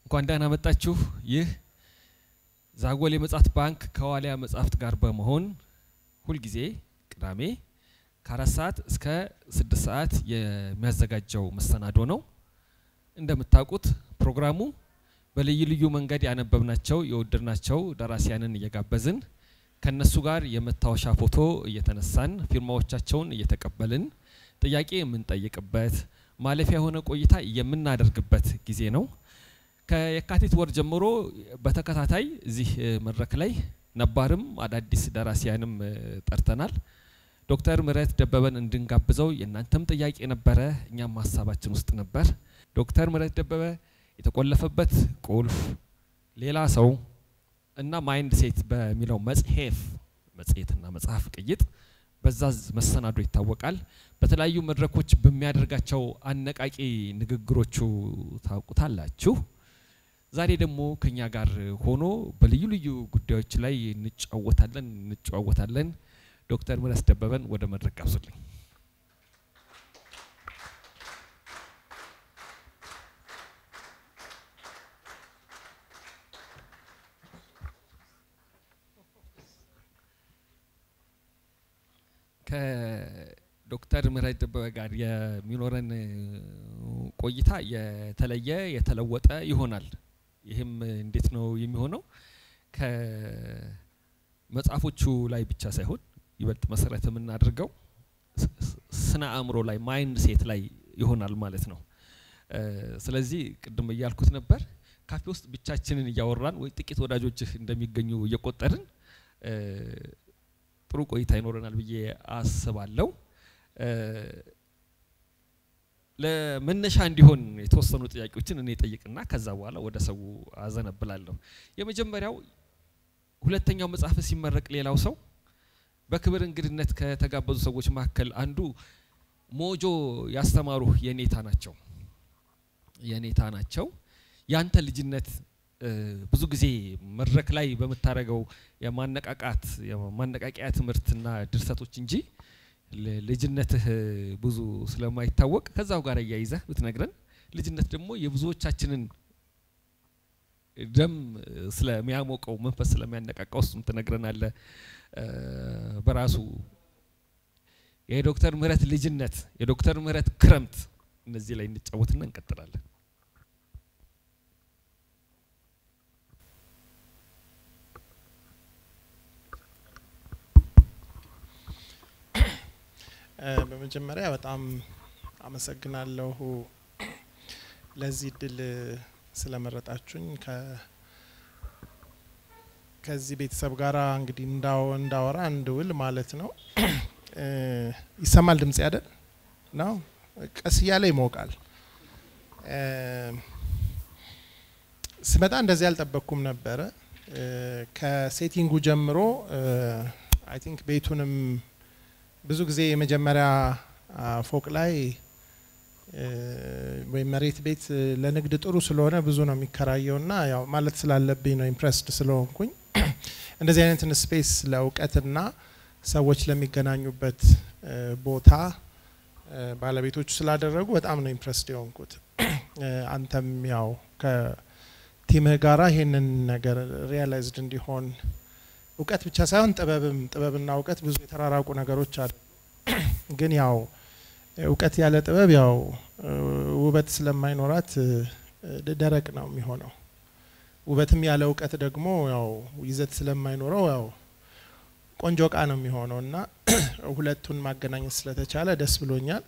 እንኳን ደህና መጣችሁ። ይህ ዛጎል የመጽሐፍት ባንክ ከዋሊያ መጽሐፍት ጋር በመሆን ሁልጊዜ ቅዳሜ ከአራት ሰዓት እስከ ስድስት ሰዓት የሚያዘጋጀው መሰናዶ ነው። እንደምታውቁት ፕሮግራሙ በልዩ ልዩ መንገድ ያነበብናቸው የወደድናቸው ደራሲያንን እየጋበዝን ከነሱ ጋር የመታወሻ ፎቶ እየተነሳን ፊርማዎቻቸውን እየተቀበልን ጥያቄ የምንጠይቅበት ማለፊያ የሆነ ቆይታ የምናደርግበት ጊዜ ነው። ከየካቲት ወር ጀምሮ በተከታታይ እዚህ መድረክ ላይ ነባርም አዳዲስ ደራሲያንም ጠርተናል። ዶክተር ምህረት ደበበን እንድንጋብዘው የእናንተም ጥያቄ ነበረ፣ እኛም ሀሳባችን ውስጥ ነበር። ዶክተር ምህረት ደበበ የተቆለፈበት ቁልፍ፣ ሌላ ሰው እና ማይንድ ሴት በሚለው መጽሔፍ መጽሔትና መጽሐፍ ቅይጥ በዛ መሰናዶ ይታወቃል። በተለያዩ መድረኮች በሚያደርጋቸው አነቃቂ ንግግሮቹ ታውቁታላችሁ። ዛሬ ደግሞ ከኛ ጋር ሆኖ በልዩ ልዩ ጉዳዮች ላይ እንጫወታለን እንጨዋወታለን። ዶክተር ምህረት ደበበን ወደ መድረክ ጋብዙልኝ። ከዶክተር ምህረት ደበበ ጋር የሚኖረን ቆይታ የተለየ የተለወጠ ይሆናል። ይህም እንዴት ነው የሚሆነው? ከመጽሐፎቹ ላይ ብቻ ሳይሆን ይበልጥ መሰረት የምናደርገው ስነ አእምሮ ላይ ማይንድ ሴት ላይ ይሆናል ማለት ነው። ስለዚህ ቅድም እያልኩት ነበር ካፌ ውስጥ ብቻችንን እያወራን ወይ ጥቂት ወዳጆችህ እንደሚገኙ እየቆጠርን ጥሩ ቆይታ ይኖረናል ብዬ አስባለሁ። ለመነሻ እንዲሆን የተወሰኑ ጥያቄዎችን እኔ ጠይቅና ከዛ በኋላ ወደ ሰው አዘነብላለሁ። የመጀመሪያው ሁለተኛው መጽሐፍ ሲመረቅ ሌላው ሰው በክብር እንግድነት ከተጋበዙ ሰዎች መካከል አንዱ ሞጆ ያስተማሩ የኔታ ናቸው የኔታ ናቸው። ያንተ ልጅነት ብዙ ጊዜ መድረክ ላይ በምታደርገው የማነቃቃት የማነቃቂያ ትምህርትና ድርሰቶች እንጂ ልጅነትህ ብዙ ስለማይታወቅ ከዛው ጋር እያይዘህ ብትነግረን። ልጅነት ደግሞ የብዙዎቻችንን ደም ስለሚያሞቀው መንፈስ ስለሚያነቃቃው እሱም ትነግረናለህ። በራሱ የዶክተር ምህረት ልጅነት፣ የዶክተር ምህረት ክረምት፣ እነዚህ ላይ እንጫወትና እንቀጥላለን። በመጀመሪያ በጣም አመሰግናለሁ ለዚህ እድል ስለመረጣችሁኝ። ከዚህ ቤተሰብ ጋር እንግዲህ እንዳወራ እንድውል ማለት ነው። ይሰማል ድምጽ ያደል ነው። ቀስ እያለ ይሞቃል። ስመጣ እንደዚህ አልጠበቅኩም ነበረ። ከሴቲንጉ ጀምሮ አይ ቲንክ ቤቱንም ብዙ ጊዜ የመጀመሪያ ፎቅ ላይ ወይም መሬት ቤት ለንግድ ጥሩ ስለሆነ ብዙ ነው የሚከራየውና ያው ማለት ስላለብኝ ነው ኢምፕሬስድ ስለሆንኩኝ እንደዚህ አይነትን ስፔስ ለእውቀትና ሰዎች ለሚገናኙበት ቦታ ባለቤቶቹ ስላደረጉ በጣም ነው ኢምፕሬስድ የሆንኩት። አንተም ያው ከቲምህ ጋራ ይሄንን ነገር ሪያላይዝድ እንዲሆን እውቀት ብቻ ሳይሆን ጥበብም ጥበብና እውቀት ብዙ የተራራቁ ነገሮች አሉ። ግን ያው እውቀት ያለ ጥበብ ያው ውበት ስለማይኖራት ደረቅ ነው የሚሆነው። ውበትም ያለ እውቀት ደግሞ ያው ይዘት ስለማይኖረው ያው ቆንጆ እቃ ነው የሚሆነው እና ሁለቱን ማገናኘት ስለተቻለ ደስ ብሎኛል።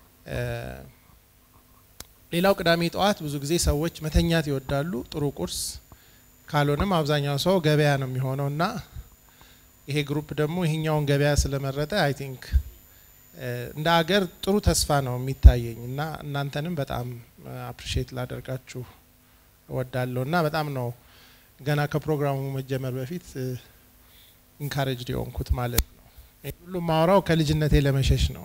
ሌላው ቅዳሜ ጠዋት ብዙ ጊዜ ሰዎች መተኛት ይወዳሉ። ጥሩ ቁርስ ካልሆነም አብዛኛው ሰው ገበያ ነው የሚሆነው እና ይሄ ግሩፕ ደግሞ ይሄኛውን ገበያ ስለመረጠ አይ ቲንክ እንደ ሀገር ጥሩ ተስፋ ነው የሚታየኝ እና እናንተንም በጣም አፕሪሼት ላደርጋችሁ እወዳለሁ እና በጣም ነው ገና ከፕሮግራሙ መጀመር በፊት ኢንካሬጅድ የሆንኩት ማለት ነው። ሁሉም ማውራው ከልጅነቴ ለመሸሽ ነው።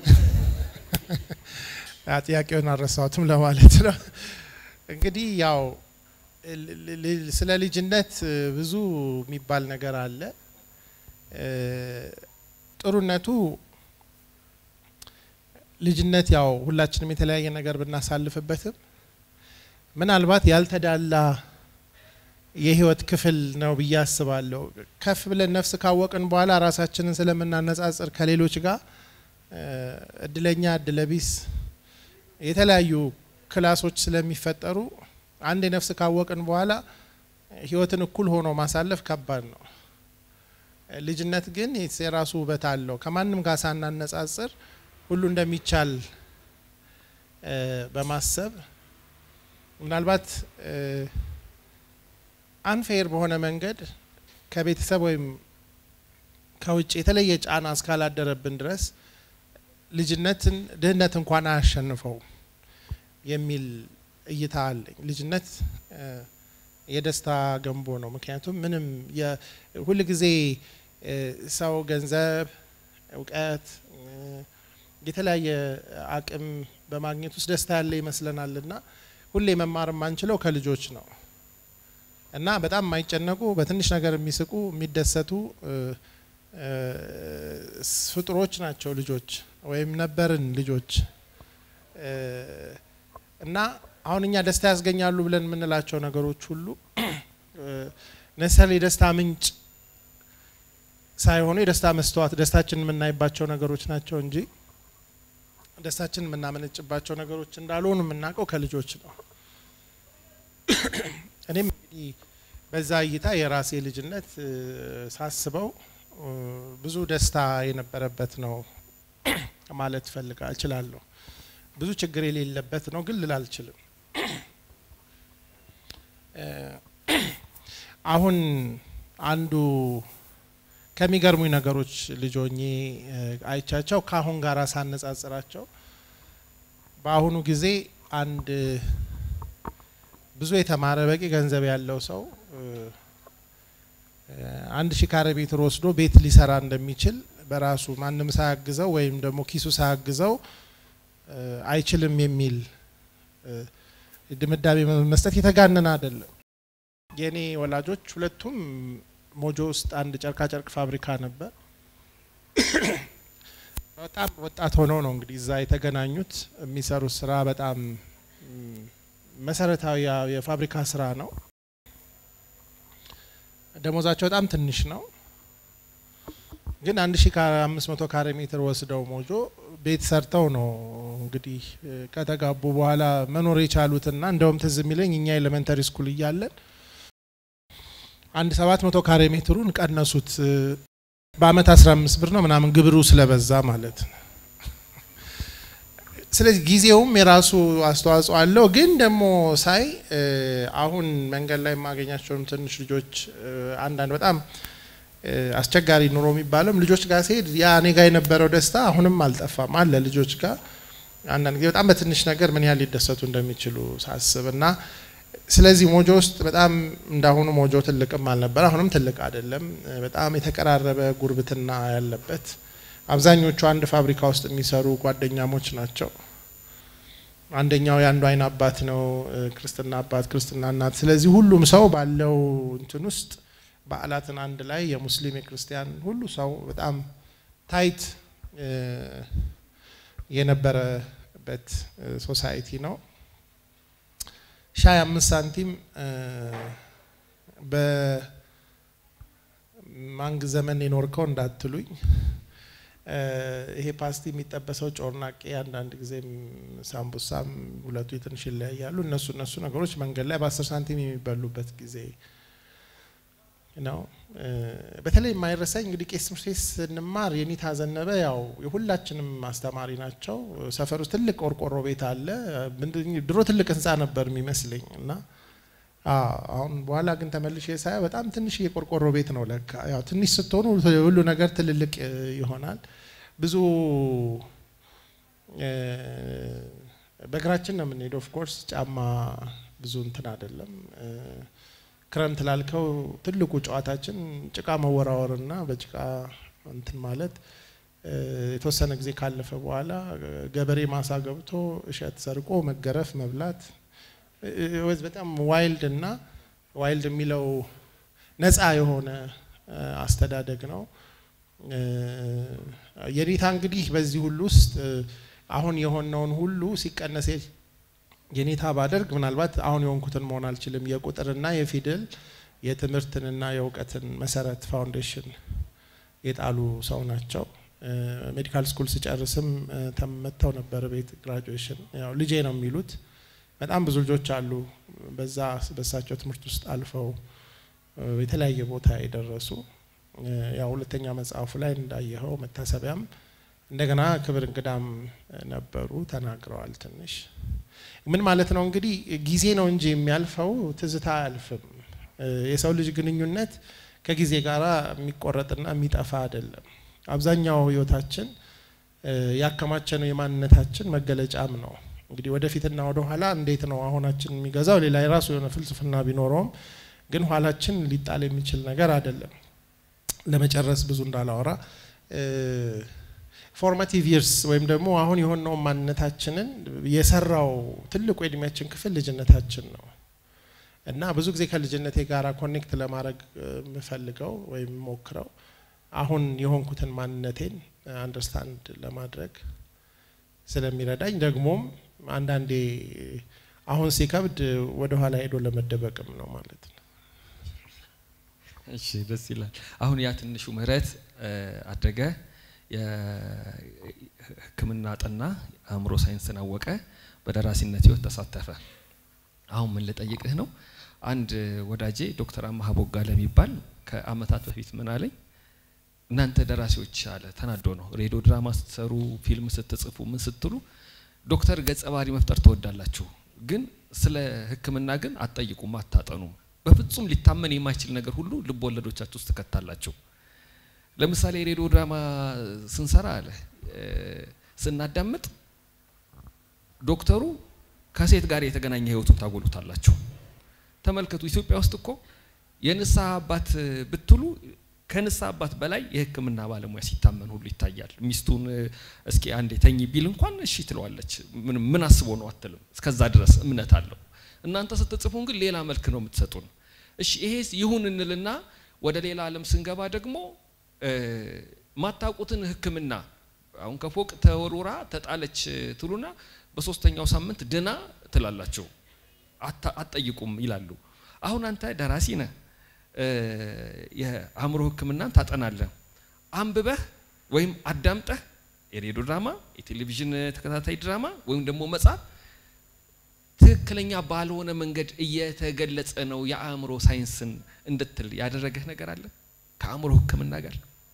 ጥያቄውን አልረሳሁትም ለማለት ነው። እንግዲህ ያው ስለ ልጅነት ብዙ የሚባል ነገር አለ። ጥሩነቱ ልጅነት ያው ሁላችንም የተለያየ ነገር ብናሳልፍበትም ምናልባት ያልተዳላ የህይወት ክፍል ነው ብዬ አስባለሁ። ከፍ ብለን ነፍስ ካወቅን በኋላ ራሳችንን ስለምናነጻጽር ከሌሎች ጋር እድለኛ እድለቢስ የተለያዩ ክላሶች ስለሚፈጠሩ አንድ ነፍስ ካወቅን በኋላ ህይወትን እኩል ሆኖ ማሳለፍ ከባድ ነው። ልጅነት ግን የራሱ ውበት አለው። ከማንም ጋር ሳናነጻጽር ሁሉ እንደሚቻል በማሰብ ምናልባት አንፌር በሆነ መንገድ ከቤተሰብ ወይም ከውጭ የተለየ ጫና እስካላደረብን ድረስ ልጅነትን ድህነት እንኳን አያሸንፈውም የሚል እይታ አለኝ። ልጅነት የደስታ ገንቦ ነው። ምክንያቱም ምንም ሁል ጊዜ ሰው ገንዘብ፣ እውቀት፣ የተለያየ አቅም በማግኘት ውስጥ ደስታ ያለ ይመስለናል እና ሁሌ መማር የማንችለው ከልጆች ነው እና በጣም የማይጨነቁ በትንሽ ነገር የሚስቁ የሚደሰቱ ፍጡሮች ናቸው ልጆች ወይም ነበርን ልጆች እና አሁን እኛ ደስታ ያስገኛሉ ብለን የምንላቸው ነገሮች ሁሉ ነሰል የደስታ ምንጭ ሳይሆኑ የደስታ መስተዋት ደስታችን የምናይባቸው ነገሮች ናቸው እንጂ ደስታችን የምናመነጭባቸው ነገሮች እንዳልሆኑ የምናውቀው ከልጆች ነው። እኔም እንግዲህ በዛ እይታ የራሴ ልጅነት ሳስበው ብዙ ደስታ የነበረበት ነው ማለት ፈልጋ እችላለሁ። ብዙ ችግር የሌለበት ነው ግን ልል አልችልም። አሁን አንዱ ከሚገርሙኝ ነገሮች ልጆኜ አይቻቸው ከአሁን ጋር ሳነጻጽራቸው በአሁኑ ጊዜ አንድ ብዙ የተማረ በቂ ገንዘብ ያለው ሰው አንድ ሺህ ካሬ ሜትር ወስዶ ቤት ሊሰራ እንደሚችል በራሱ ማንም ሳያግዘው ወይም ደግሞ ኪሱ ሳያግዘው አይችልም የሚል ድምዳሜ መስጠት የተጋነነ አይደለም። የእኔ ወላጆች ሁለቱም ሞጆ ውስጥ አንድ ጨርቃ ጨርቅ ፋብሪካ ነበር። በጣም ወጣት ሆነው ነው እንግዲህ እዛ የተገናኙት። የሚሰሩት ስራ በጣም መሰረታዊ የፋብሪካ ስራ ነው። ደሞዛቸው በጣም ትንሽ ነው። ግን አንድ ሺ አምስት መቶ ካሬ ሜትር ወስደው ሞጆ ቤት ሰርተው ነው እንግዲህ ከተጋቡ በኋላ መኖር የቻሉትና እንደውም ትዝ የሚለኝ እኛ ኤሌመንተሪ ስኩል እያለን አንድ ሰባት መቶ ካሬ ሜትሩን ቀነሱት። በአመት አስራ አምስት ብር ነው ምናምን ግብሩ ስለበዛ ማለት ነው። ስለዚህ ጊዜውም የራሱ አስተዋጽኦ አለው። ግን ደግሞ ሳይ አሁን መንገድ ላይ የማገኛቸውም ትንሽ ልጆች አንዳንድ በጣም አስቸጋሪ ኑሮ የሚባለውም ልጆች ጋር ሲሄድ ያ እኔ ጋር የነበረው ደስታ አሁንም አልጠፋም አለ ልጆች ጋር አንዳንድ ጊዜ በጣም በትንሽ ነገር ምን ያህል ሊደሰቱ እንደሚችሉ ሳስብ እና ስለዚህ ሞጆ ውስጥ በጣም እንዳሁኑ ሞጆ ትልቅም አልነበር፣ አሁንም ትልቅ አይደለም። በጣም የተቀራረበ ጉርብትና ያለበት አብዛኞቹ አንድ ፋብሪካ ውስጥ የሚሰሩ ጓደኛሞች ናቸው። አንደኛው የአንዱ አይን አባት ነው፣ ክርስትና አባት፣ ክርስትና እናት። ስለዚህ ሁሉም ሰው ባለው እንትን ውስጥ በዓላትን አንድ ላይ የሙስሊም የክርስቲያን ሁሉ ሰው በጣም ታይት የነበረበት ሶሳይቲ ነው። ሻይ አምስት ሳንቲም በማንግ ዘመን የኖርከው እንዳትሉኝ። ይሄ ፓስቲ የሚጠበሰው ጮርናቄ፣ አንዳንድ ጊዜም ሳምቡሳም ሁለቱ ትንሽ ይለያያሉ። እነሱ እነሱ ነገሮች መንገድ ላይ በአስር ሳንቲም የሚበሉበት ጊዜ ነው። በተለይ የማይረሳኝ እንግዲህ ቄስ ትምህርት ቤት ስንማር የኒታ ዘነበ ያው የሁላችንም አስተማሪ ናቸው። ሰፈር ውስጥ ትልቅ ቆርቆሮ ቤት አለ። ድሮ ትልቅ ህንፃ ነበር የሚመስለኝ እና አሁን በኋላ ግን ተመልሼ ሳየው በጣም ትንሽ የቆርቆሮ ቤት ነው ለካ። ያው ትንሽ ስትሆኑ ሁሉ ነገር ትልልቅ ይሆናል። ብዙ በእግራችን ነው የምንሄደው። ኦፍኮርስ ጫማ ብዙ እንትን አይደለም። ክረምት ላልከው ትልቁ ጨዋታችን ጭቃ መወራወርና በጭቃ እንትን ማለት የተወሰነ ጊዜ ካለፈ በኋላ ገበሬ ማሳ ገብቶ እሸት ሰርቆ መገረፍ፣ መብላት በጣም ዋይልድ እና ዋይልድ የሚለው ነፃ የሆነ አስተዳደግ ነው። የኔታ እንግዲህ በዚህ ሁሉ ውስጥ አሁን የሆነውን ሁሉ ሲቀነስ የኔታ ባደርግ ምናልባት አሁን የሆንኩትን መሆን አልችልም። የቁጥርና የፊደል የትምህርትንና የእውቀትን መሰረት ፋውንዴሽን የጣሉ ሰው ናቸው። ሜዲካል ስኩል ስጨርስም ተመተው ነበር ቤት ግራጁዌሽን። ያው ልጄ ነው የሚሉት በጣም ብዙ ልጆች አሉ በዛ በሳቸው ትምህርት ውስጥ አልፈው የተለያየ ቦታ የደረሱ ያው ሁለተኛ መጽሐፉ ላይ እንዳየኸው መታሰቢያም እንደገና ክብር እንግዳም ነበሩ ተናግረዋል። ትንሽ ምን ማለት ነው እንግዲህ ጊዜ ነው እንጂ የሚያልፈው ትዝታ አያልፍም። የሰው ልጅ ግንኙነት ከጊዜ ጋር የሚቆረጥና የሚጠፋ አይደለም። አብዛኛው ህይወታችን ያከማቸነው የማንነታችን መገለጫም ነው። እንግዲህ ወደፊትና ወደ ኋላ እንዴት ነው አሁናችን የሚገዛው ሌላ የራሱ የሆነ ፍልስፍና ቢኖረውም ግን ኋላችን ሊጣል የሚችል ነገር አይደለም። ለመጨረስ ብዙ እንዳላወራ ፎርማቲቭ ይርስ ወይም ደግሞ አሁን የሆነው ማንነታችንን የሰራው ትልቁ የእድሜያችን ክፍል ልጅነታችን ነው እና ብዙ ጊዜ ከልጅነቴ ጋር ኮኔክት ለማድረግ የምፈልገው ወይም ሞክረው አሁን የሆንኩትን ማንነቴን አንደርስታንድ ለማድረግ ስለሚረዳኝ ደግሞም አንዳንዴ አሁን ሲከብድ ወደ ኋላ ሄዶ ለመደበቅም ነው ማለት ነው። እሺ ደስ ይላል። አሁን ያ ትንሹ ምህረት አደገ የሕክምና ጠና፣ አእምሮ ሳይንስን አወቀ፣ በደራሲነት ህይወት ተሳተፈ። አሁን ምን ልጠይቅህ ነው? አንድ ወዳጄ ዶክተር አማሀ ቦጋለ የሚባል ከአመታት በፊት ምን አለኝ፣ እናንተ ደራሲዎች አለ ተናዶ ነው ሬዲዮ ድራማ ስትሰሩ፣ ፊልም ስትጽፉ፣ ምን ስትሉ ዶክተር ገጸ ባህሪ መፍጠር ትወዳላችሁ፣ ግን ስለ ሕክምና ግን አትጠይቁም፣ አታጠኑም። በፍጹም ሊታመን የማይችል ነገር ሁሉ ልብ ወለዶቻችሁ ውስጥ ትከታላችሁ። ለምሳሌ የሬዲዮ ድራማ ስንሰራ አለ ስናዳምጥ ዶክተሩ ከሴት ጋር የተገናኘ ህይወቱን ታጎሉታላችሁ። ተመልከቱ፣ ኢትዮጵያ ውስጥ እኮ የንስሐ አባት ብትሉ ከንስሐ አባት በላይ የህክምና ባለሙያ ሲታመን ሁሉ ይታያል። ሚስቱን እስኪ አንዴ ተኝ ቢል እንኳን እሺ ትለዋለች። ምን አስቦ ነው አትልም። እስከዛ ድረስ እምነት አለው። እናንተ ስትጽፉን ግን ሌላ መልክ ነው የምትሰጡን። እሺ ይሄ ይሁን እንልና ወደ ሌላ ዓለም ስንገባ ደግሞ ማታውቁትን ህክምና አሁን ከፎቅ ተወርውራ ተጣለች ትሉና በሶስተኛው ሳምንት ድና ትላላችሁ፣ አትጠይቁም ይላሉ። አሁን አንተ ደራሲ ነህ፣ የአእምሮ ህክምናን ታጠናለህ። አንብበህ ወይም አዳምጠህ የሬዲዮ ድራማ፣ የቴሌቪዥን ተከታታይ ድራማ ወይም ደግሞ መጽሐፍ ትክክለኛ ባልሆነ መንገድ እየተገለጸ ነው የአእምሮ ሳይንስን እንድትል ያደረገህ ነገር አለ ከአእምሮ ህክምና ጋር?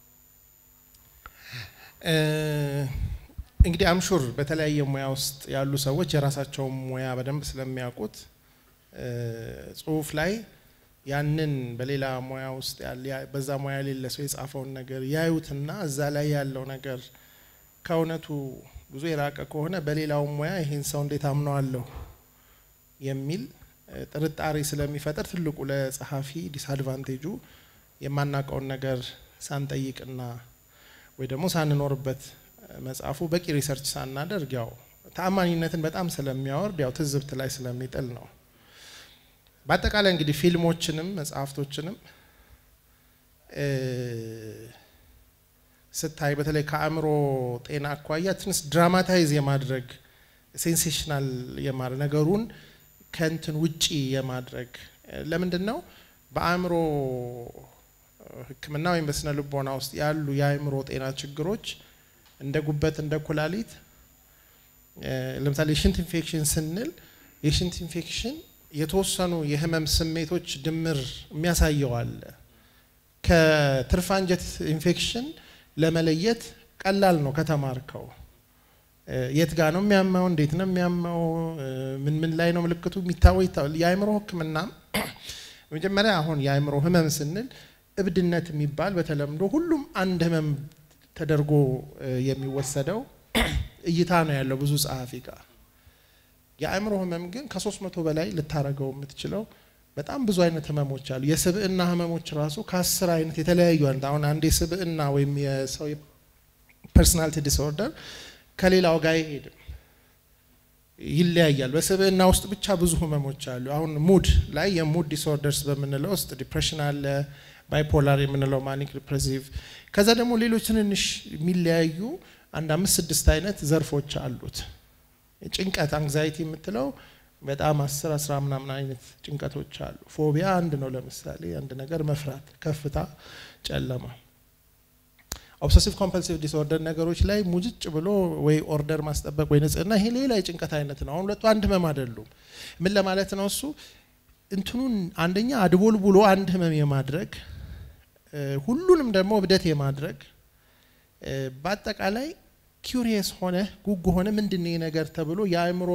እንግዲህ አምሹር በተለያየ ሙያ ውስጥ ያሉ ሰዎች የራሳቸውን ሙያ በደንብ ስለሚያውቁት ጽሁፍ ላይ ያንን በሌላ ሙያ ውስጥ በዛ ሙያ የሌለ ሰው የጻፈውን ነገር ያዩትና እዛ ላይ ያለው ነገር ከእውነቱ ብዙ የራቀ ከሆነ በሌላው ሙያ ይህን ሰው እንዴት አምነዋለሁ የሚል ጥርጣሬ ስለሚፈጥር ትልቁ ለጸሐፊ ዲስአድቫንቴጁ የማናውቀውን ነገር ሳንጠይቅና ወይ ደግሞ ሳንኖርበት መጽሐፉ በቂ ሪሰርች ሳናደርግ ያው ተአማኒነትን በጣም ስለሚያወርድ ያው ትዝብት ላይ ስለሚጥል ነው። በአጠቃላይ እንግዲህ ፊልሞችንም መጽሐፍቶችንም ስታይ በተለይ ከአእምሮ ጤና አኳያ ትንሽ ድራማታይዝ የማድረግ ሴንሴሽናል የማድረግ ነገሩን ከንትን ውጪ የማድረግ ለምንድን ነው በአእምሮ ሕክምና ወይም በስነ ልቦና ውስጥ ያሉ የአእምሮ ጤና ችግሮች እንደ ጉበት እንደ ኩላሊት ለምሳሌ የሽንት ኢንፌክሽን ስንል የሽንት ኢንፌክሽን የተወሰኑ የህመም ስሜቶች ድምር የሚያሳየው አለ። ከትርፍ አንጀት ኢንፌክሽን ለመለየት ቀላል ነው ከተማርከው። የት ጋ ነው የሚያመው? እንዴት ነው የሚያመው? ምን ምን ላይ ነው ምልክቱ የሚታወው? የአእምሮ ህክምና መጀመሪያ አሁን የአእምሮ ህመም ስንል እብድነት የሚባል በተለምዶ ሁሉም አንድ ህመም ተደርጎ የሚወሰደው እይታ ነው ያለው ብዙ ጸሐፊ ጋር። የአእምሮ ህመም ግን ከሶስት መቶ በላይ ልታረገው የምትችለው በጣም ብዙ አይነት ህመሞች አሉ። የስብዕና ህመሞች ራሱ ከአስር አይነት የተለያዩ አይነት አሁን አንድ የስብዕና ወይም የሰው ፐርሶናሊቲ ዲስኦርደር ከሌላው ጋር አይሄድም፣ ይለያያል። በስብዕና ውስጥ ብቻ ብዙ ህመሞች አሉ። አሁን ሙድ ላይ የሙድ ዲስኦርደርስ በምንለው ውስጥ ዲፕሬሽን አለ፣ ባይፖላር የምንለው ማኒክ ዲፕሬሲቭ፣ ከዛ ደግሞ ሌሎች ትንንሽ የሚለያዩ አንድ አምስት ስድስት አይነት ዘርፎች አሉት። ጭንቀት አንግዛይቲ የምትለው በጣም አስር አስራ ምናምን አይነት ጭንቀቶች አሉ። ፎቢያ አንድ ነው። ለምሳሌ አንድ ነገር መፍራት፣ ከፍታ፣ ጨለማ። ኦብሰሲቭ ኮምፐልሲቭ ዲስኦርደር ነገሮች ላይ ሙጭጭ ብሎ ወይ ኦርደር ማስጠበቅ ወይ ንጽህና፣ ይሄ ሌላ የጭንቀት አይነት ነው። አሁን ሁለቱ አንድ ህመም አይደሉም። ምን ለማለት ነው እሱ እንትኑን አንደኛ አድቦል ብሎ አንድ ህመም የማድረግ ሁሉንም ደግሞ እብደት የማድረግ በአጠቃላይ ኪሪየስ ሆነ ጉጉ ሆነ ምንድን ነው ነገር ተብሎ የአእምሮ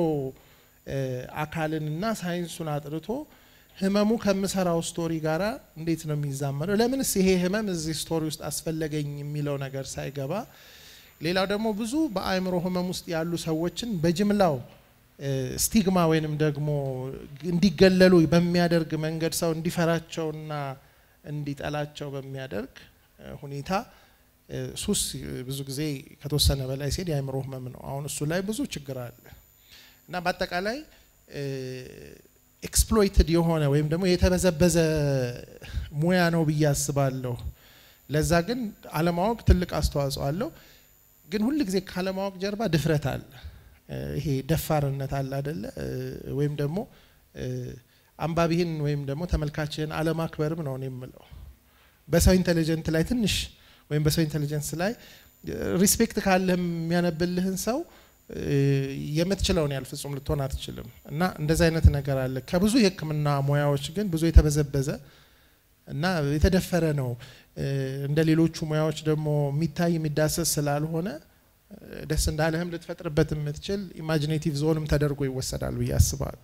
አካልንና ሳይንሱን አጥርቶ ህመሙ ከምሰራው ስቶሪ ጋር እንዴት ነው የሚዛመደው? ለምንስ ይሄ ህመም እዚህ ስቶሪ ውስጥ አስፈለገኝ የሚለው ነገር ሳይገባ፣ ሌላው ደግሞ ብዙ በአእምሮ ህመም ውስጥ ያሉ ሰዎችን በጅምላው ስቲግማ ወይንም ደግሞ እንዲገለሉ በሚያደርግ መንገድ ሰው እንዲፈራቸውና እንዲጠላቸው በሚያደርግ ሁኔታ ሱስ ብዙ ጊዜ ከተወሰነ በላይ ሲሄድ የአእምሮ ህመም ነው። አሁን እሱ ላይ ብዙ ችግር አለ እና በአጠቃላይ ኤክስፕሎይትድ የሆነ ወይም ደግሞ የተበዘበዘ ሙያ ነው ብዬ አስባለሁ። ለዛ ግን አለማወቅ ትልቅ አስተዋጽኦ አለው። ግን ሁል ጊዜ ካለማወቅ ጀርባ ድፍረት አለ። ይሄ ደፋርነት አለ አደለ? ወይም ደግሞ አንባቢህን ወይም ደግሞ ተመልካችህን አለማክበርም ነው እኔ የምለው። በሰው ኢንቴሊጀንት ላይ ትንሽ ወይም በሰው ኢንቴሊጀንስ ላይ ሪስፔክት ካለህ የሚያነብልህን ሰው የምትችለውን ያህል ፍጹም ልትሆን አትችልም። እና እንደዚህ አይነት ነገር አለ። ከብዙ የሕክምና ሙያዎች ግን ብዙ የተበዘበዘ እና የተደፈረ ነው። እንደ ሌሎቹ ሙያዎች ደግሞ የሚታይ የሚዳሰስ ስላልሆነ ደስ እንዳለህም ልትፈጥርበት የምትችል ኢማጂኔቲቭ ዞንም ተደርጎ ይወሰዳል ብዬ አስባለሁ።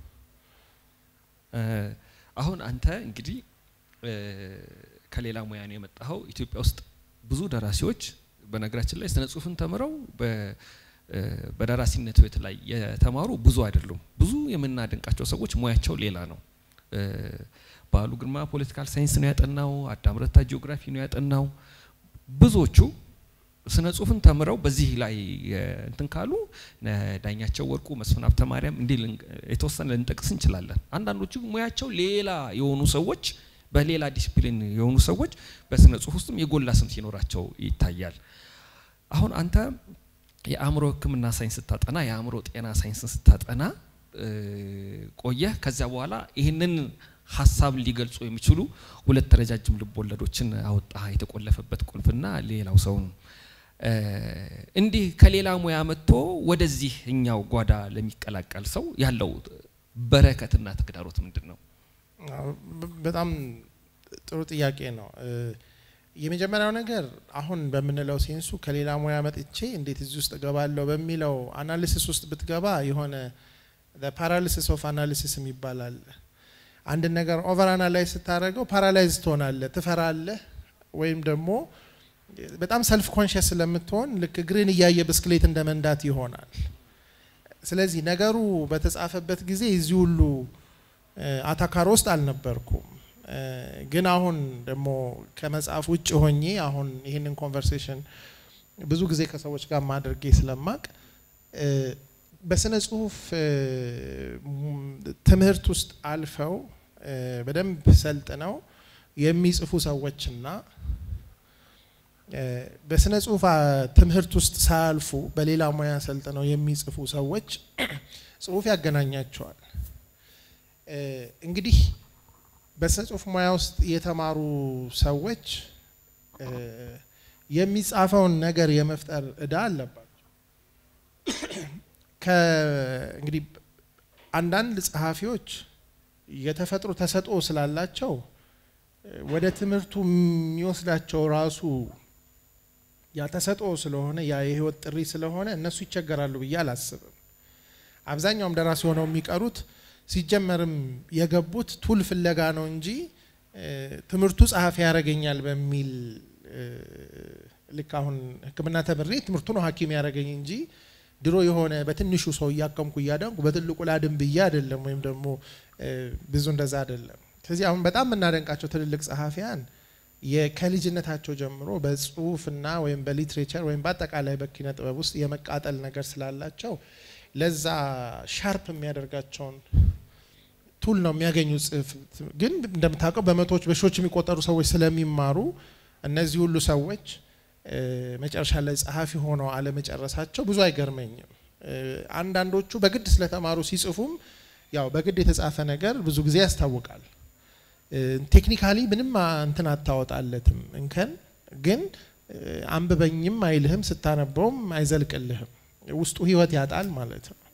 አሁን አንተ እንግዲህ ከሌላ ሙያ ነው የመጣኸው። ኢትዮጵያ ውስጥ ብዙ ደራሲዎች በነገራችን ላይ ስነ ጽሁፍን ተምረው በደራሲነት ህይወት ላይ የተማሩ ብዙ አይደሉም። ብዙ የምናደንቃቸው ሰዎች ሙያቸው ሌላ ነው። በዓሉ ግርማ ፖለቲካል ሳይንስ ነው ያጠናው። አዳም ረታ ጂኦግራፊ ነው ያጠናው። ብዙዎቹ ስነ ጽሁፍን ተምረው በዚህ ላይ እንትን ካሉ ዳኛቸው ወርቁ፣ መስፍን ሀብተ ማርያም እንዲህ የተወሰነ ልንጠቅስ እንችላለን። አንዳንዶቹ ሙያቸው ሌላ የሆኑ ሰዎች በሌላ ዲሲፕሊን የሆኑ ሰዎች በስነ ጽሁፍ ውስጥም የጎላ ስም ሲኖራቸው ይታያል። አሁን አንተ የአእምሮ ሕክምና ሳይንስ ስታጠና የአእምሮ ጤና ሳይንስን ስታጠና ቆየህ። ከዚያ በኋላ ይህንን ሀሳብ ሊገልጹ የሚችሉ ሁለት ረጃጅም ልብ ወለዶችን አወጣ። የተቆለፈበት ቁልፍና ሌላው ሰውን እንዲህ ከሌላ ሙያ መጥቶ ወደዚህ እኛው ጓዳ ለሚቀላቀል ሰው ያለው በረከትና ተግዳሮት ምንድን ነው? በጣም ጥሩ ጥያቄ ነው። የመጀመሪያው ነገር አሁን በምንለው ሴንሱ ከሌላ ሙያ መጥቼ እንዴት እዚህ ውስጥ እገባለሁ በሚለው አናሊሲስ ውስጥ ብትገባ የሆነ ፓራሊሲስ ኦፍ አናሊሲስ ይባላል። አንድን ነገር ኦቨር አናላይዝ ስታደርገው ፓራላይዝ ትሆናለህ፣ ትፈራለህ፣ ወይም ደግሞ በጣም ሰልፍ ኮንሽስ ስለምትሆን ልክ እግርን እያየ ብስክሌት እንደ መንዳት ይሆናል። ስለዚህ ነገሩ በተጻፈበት ጊዜ እዚህ ሁሉ አታካሮ ውስጥ አልነበርኩም። ግን አሁን ደግሞ ከመጽሐፍ ውጭ ሆኜ አሁን ይህንን ኮንቨርሴሽን ብዙ ጊዜ ከሰዎች ጋር ማድረጌ ስለማቅ በስነ ጽሁፍ ትምህርት ውስጥ አልፈው በደንብ ሰልጥነው የሚጽፉ ሰዎችና በስነ ጽሁፍ ትምህርት ውስጥ ሳያልፉ በሌላ ሙያ ሰልጥነው የሚጽፉ ሰዎች ጽሁፍ ያገናኛቸዋል። እንግዲህ በስነ ጽሁፍ ሙያ ውስጥ የተማሩ ሰዎች የሚጻፈውን ነገር የመፍጠር እዳ አለባቸው። እንግዲህ አንዳንድ ጸሐፊዎች የተፈጥሮ ተሰጥኦ ስላላቸው ወደ ትምህርቱ የሚወስዳቸው ራሱ ያ ተሰጥኦ ስለሆነ ያ የህይወት ጥሪ ስለሆነ እነሱ ይቸገራሉ ብዬ አላስብም። አብዛኛውም ደራሲ ሆነው የሚቀሩት ሲጀመርም የገቡት ቱል ፍለጋ ነው እንጂ ትምህርቱ ጸሐፊ ያደርገኛል በሚል ልክ አሁን ሕክምና ተምሬ ትምህርቱ ነው ሐኪም ያደረገኝ እንጂ ድሮ የሆነ በትንሹ ሰው እያከምኩ እያዳንኩ በትልቁ ላድን ብዬ አይደለም፣ ወይም ደግሞ ብዙ እንደዛ አይደለም። ስለዚህ አሁን በጣም የምናደንቃቸው ትልልቅ ጸሐፊያን ከልጅነታቸው ጀምሮ በጽሁፍና ወይም በሊትሬቸር ወይም በአጠቃላይ በኪነ ጥበብ ውስጥ የመቃጠል ነገር ስላላቸው ለዛ ሻርፕ የሚያደርጋቸውን ቱል ነው የሚያገኙት። ጽሁፍ ግን እንደምታውቀው በመቶዎች በሺዎች የሚቆጠሩ ሰዎች ስለሚማሩ እነዚህ ሁሉ ሰዎች መጨረሻ ላይ ጸሐፊ ሆነው አለመጨረሳቸው ብዙ አይገርመኝም። አንዳንዶቹ በግድ ስለተማሩ ሲጽፉም ያው በግድ የተጻፈ ነገር ብዙ ጊዜ ያስታውቃል። ቴክኒካሊ ምንም እንትን አታወጣለትም እንከን ግን አንብበኝም አይልህም፣ ስታነበውም አይዘልቅልህም። ውስጡ ህይወት ያጣል ማለት ነው።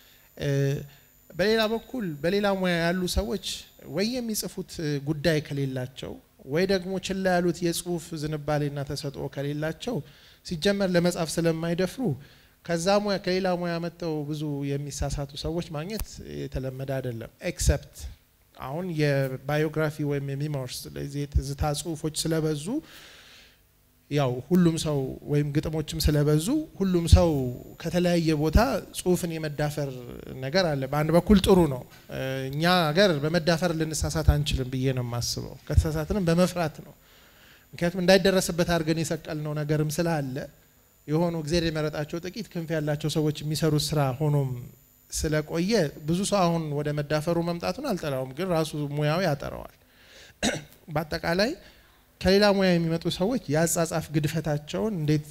በሌላ በኩል በሌላ ሙያ ያሉ ሰዎች ወይ የሚጽፉት ጉዳይ ከሌላቸው ወይ ደግሞ ችላ ያሉት የጽሁፍ ዝንባሌና ተሰጥኦ ከሌላቸው ሲጀመር ለመጻፍ ስለማይደፍሩ ከዛ ሙያ ከሌላ ሙያ መጥተው ብዙ የሚሳሳቱ ሰዎች ማግኘት የተለመደ አይደለም። ኤክሰፕት አሁን የባዮግራፊ ወይም የሚሞርስ የትዝታ ጽሁፎች ስለበዙ ያው ሁሉም ሰው ወይም ግጥሞችም ስለበዙ ሁሉም ሰው ከተለያየ ቦታ ጽሁፍን የመዳፈር ነገር አለ። በአንድ በኩል ጥሩ ነው። እኛ ሀገር በመዳፈር ልንሳሳት አንችልም ብዬ ነው የማስበው። ከተሳሳትንም በመፍራት ነው። ምክንያቱም እንዳይደረስበት አድርገን የሰቀልነው ነገርም ስላለ የሆኑ እግዚአብሔር የመረጣቸው ጥቂት ክንፍ ያላቸው ሰዎች የሚሰሩት ስራ ሆኖም ስለቆየ ብዙ ሰው አሁን ወደ መዳፈሩ መምጣቱን አልጠላውም፣ ግን ራሱ ሙያው ያጠረዋል። በአጠቃላይ ከሌላ ሙያ የሚመጡ ሰዎች የአጻጻፍ ግድፈታቸውን እንዴት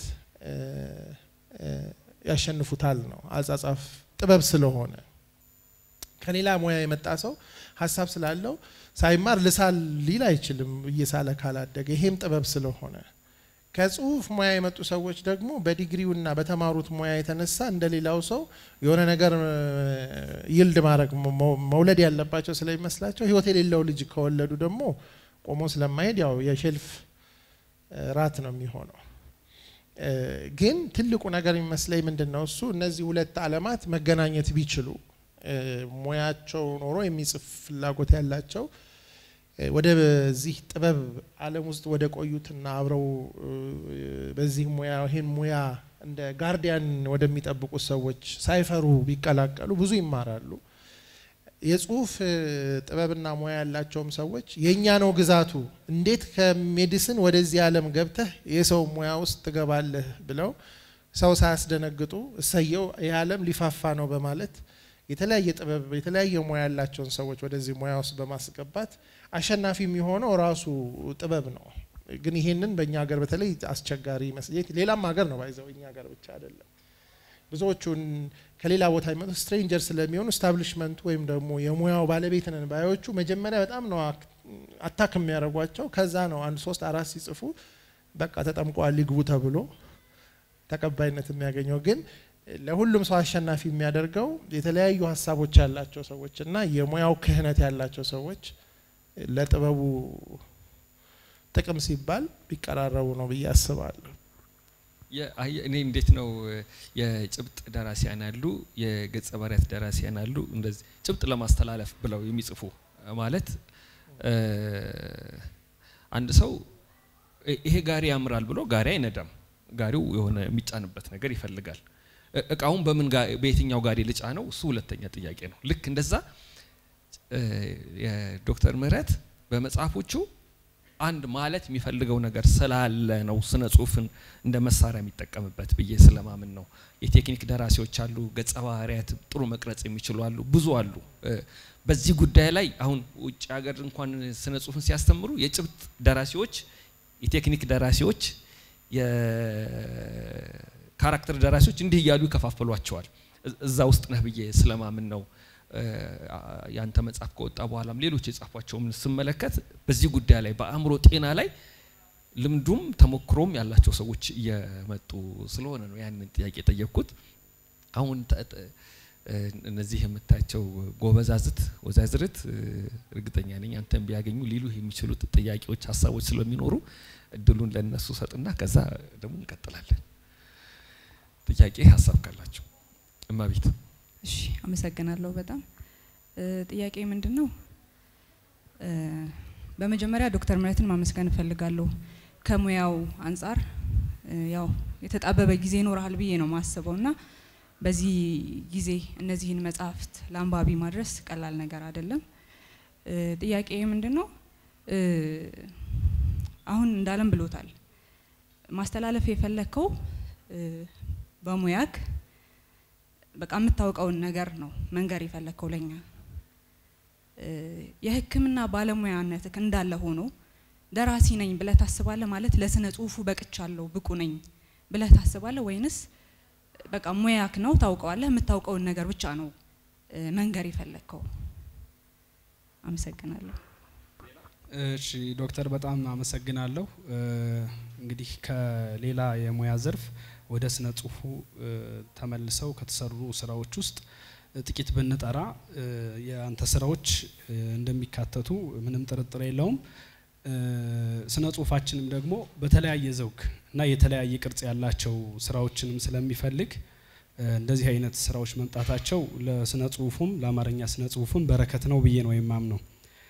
ያሸንፉታል ነው። አጻጻፍ ጥበብ ስለሆነ ከሌላ ሙያ የመጣ ሰው ሀሳብ ስላለው ሳይማር ልሳል ሊል አይችልም እየሳለ ካላደገ። ይሄም ጥበብ ስለሆነ ከጽሁፍ ሙያ የመጡ ሰዎች ደግሞ በዲግሪውና በተማሩት ሙያ የተነሳ እንደሌላው ሰው የሆነ ነገር ይልድ ማድረግ መውለድ ያለባቸው ስለሚመስላቸው ህይወት የሌለው ልጅ ከወለዱ ደግሞ ቆሞ ስለማሄድ ያው የሼልፍ ራት ነው የሚሆነው። ግን ትልቁ ነገር የሚመስለኝ ምንድን ነው እሱ እነዚህ ሁለት ዓለማት መገናኘት ቢችሉ ሙያቸው ኖሮ የሚጽፍ ፍላጎት ያላቸው ወደዚህ ጥበብ ዓለም ውስጥ ወደ ቆዩትና አብረው በዚህ ሙያ ይህን ሙያ እንደ ጋርዲያን ወደሚጠብቁት ሰዎች ሳይፈሩ ቢቀላቀሉ ብዙ ይማራሉ። የጽሁፍ ጥበብና ሙያ ያላቸውም ሰዎች የእኛ ነው ግዛቱ፣ እንዴት ከሜዲስን ወደዚህ ዓለም ገብተህ የሰው ሙያ ውስጥ ትገባለህ ብለው ሰው ሳያስደነግጡ እሰየው ይህ ዓለም ሊፋፋ ነው በማለት የተለያየ ጥበብ የተለያየ ሙያ ያላቸውን ሰዎች ወደዚህ ሙያ ውስጥ በማስገባት አሸናፊ የሚሆነው ራሱ ጥበብ ነው። ግን ይሄንን በእኛ ሀገር በተለይ አስቸጋሪ መስሌት ሌላም ሀገር ነው ባይዘው እኛ ሀገር ብቻ አይደለም። ብዙዎቹን ከሌላ ቦታ የሚመጡ ስትሬንጀር ስለሚሆኑ ስታብሊሽመንቱ ወይም ደግሞ የሙያው ባለቤት ነን ባዮቹ መጀመሪያ በጣም ነው አታክ የሚያደርጓቸው። ከዛ ነው አንድ ሶስት አራት ሲጽፉ በቃ ተጠምቀዋል ሊግቡ ተብሎ ተቀባይነት የሚያገኘው ግን ለሁሉም ሰው አሸናፊ የሚያደርገው የተለያዩ ሀሳቦች ያላቸው ሰዎች እና የሙያው ክህነት ያላቸው ሰዎች ለጥበቡ ጥቅም ሲባል ቢቀራረቡ ነው ብዬ አስባለሁ። እኔ እንዴት ነው የጭብጥ ደራሲያን አሉ፣ የገጸ ባህሪያት ደራሲያን አሉ። እንደዚህ ጭብጥ ለማስተላለፍ ብለው የሚጽፉ ማለት አንድ ሰው ይሄ ጋሪ ያምራል ብሎ ጋሪ አይነዳም። ጋሪው የሆነ የሚጫንበት ነገር ይፈልጋል። እቃውን በምን በየትኛው ጋሪ ልጫ ነው እሱ ሁለተኛ ጥያቄ ነው። ልክ እንደዛ የዶክተር ምህረት በመጽሐፎቹ አንድ ማለት የሚፈልገው ነገር ስላለ ነው ስነ ጽሁፍን እንደ መሳሪያ የሚጠቀምበት ብዬ ስለማምን ነው። የቴክኒክ ደራሲዎች አሉ፣ ገጸ ባህሪያት ጥሩ መቅረጽ የሚችሉ አሉ፣ ብዙ አሉ። በዚህ ጉዳይ ላይ አሁን ውጭ ሀገር እንኳን ስነ ጽሁፍን ሲያስተምሩ የጭብጥ ደራሲዎች፣ የቴክኒክ ደራሲዎች፣ የካራክተር ደራሲዎች እንዲህ እያሉ ይከፋፈሏቸዋል። እዛ ውስጥ ነህ ብዬ ስለማምን ነው። ያንተ መጽሐፍ ከወጣ በኋላም ሌሎች የጻፏቸውም ስመለከት በዚህ ጉዳይ ላይ በአእምሮ ጤና ላይ ልምዱም ተሞክሮም ያላቸው ሰዎች እየመጡ ስለሆነ ነው ያንን ጥያቄ የጠየቅኩት። አሁን እነዚህ የምታያቸው ጎበዛዝት ወዛዝርት እርግጠኛ ነኝ አንተን ቢያገኙ ሊሉ የሚችሉት ጥያቄዎች፣ ሀሳቦች ስለሚኖሩ እድሉን ለነሱ ሰጥና ከዛ ደግሞ እንቀጥላለን። ጥያቄ ሀሳብ ካላቸው እማቤት እሺ አመሰግናለሁ። በጣም ጥያቄ ምንድን ነው? በመጀመሪያ ዶክተር ምህረትን ማመስገን እፈልጋለሁ። ከሙያው አንጻር ያው የተጣበበ ጊዜ ይኖርሃል ብዬ ነው ማስበው እና በዚህ ጊዜ እነዚህን መጽሐፍት ለአንባቢ ማድረስ ቀላል ነገር አይደለም። ጥያቄ ምንድን ነው? አሁን እንዳለም ብሎታል። ማስተላለፍ የፈለግከው በሙያክ በቃ የምታውቀውን ነገር ነው መንገር የፈለግከው ለኛ። የሕክምና ባለሙያነትክ እንዳለ ሆኖ ደራሲ ነኝ ብለህ ታስባለህ ማለት ለስነ ጽሁፉ በቅቻለሁ ብቁ ነኝ ብለህ ታስባለህ ወይንስ በቃ ሙያክ ነው ታውቀዋለህ፣ የምታውቀውን ነገር ብቻ ነው መንገር የፈለግከው? አመሰግናለሁ። እሺ ዶክተር በጣም አመሰግናለሁ። እንግዲህ ከሌላ የሙያ ዘርፍ ወደ ስነ ጽሁፉ ተመልሰው ከተሰሩ ስራዎች ውስጥ ጥቂት ብንጠራ የአንተ ስራዎች እንደሚካተቱ ምንም ጥርጥር የለውም። ስነ ጽሁፋችንም ደግሞ በተለያየ ዘውግ እና የተለያየ ቅርጽ ያላቸው ስራዎችንም ስለሚፈልግ እንደዚህ አይነት ስራዎች መምጣታቸው ለስነ ጽሁፉም ለአማርኛ ስነ ጽሁፍም በረከት ነው ብዬ ነው የማምነው።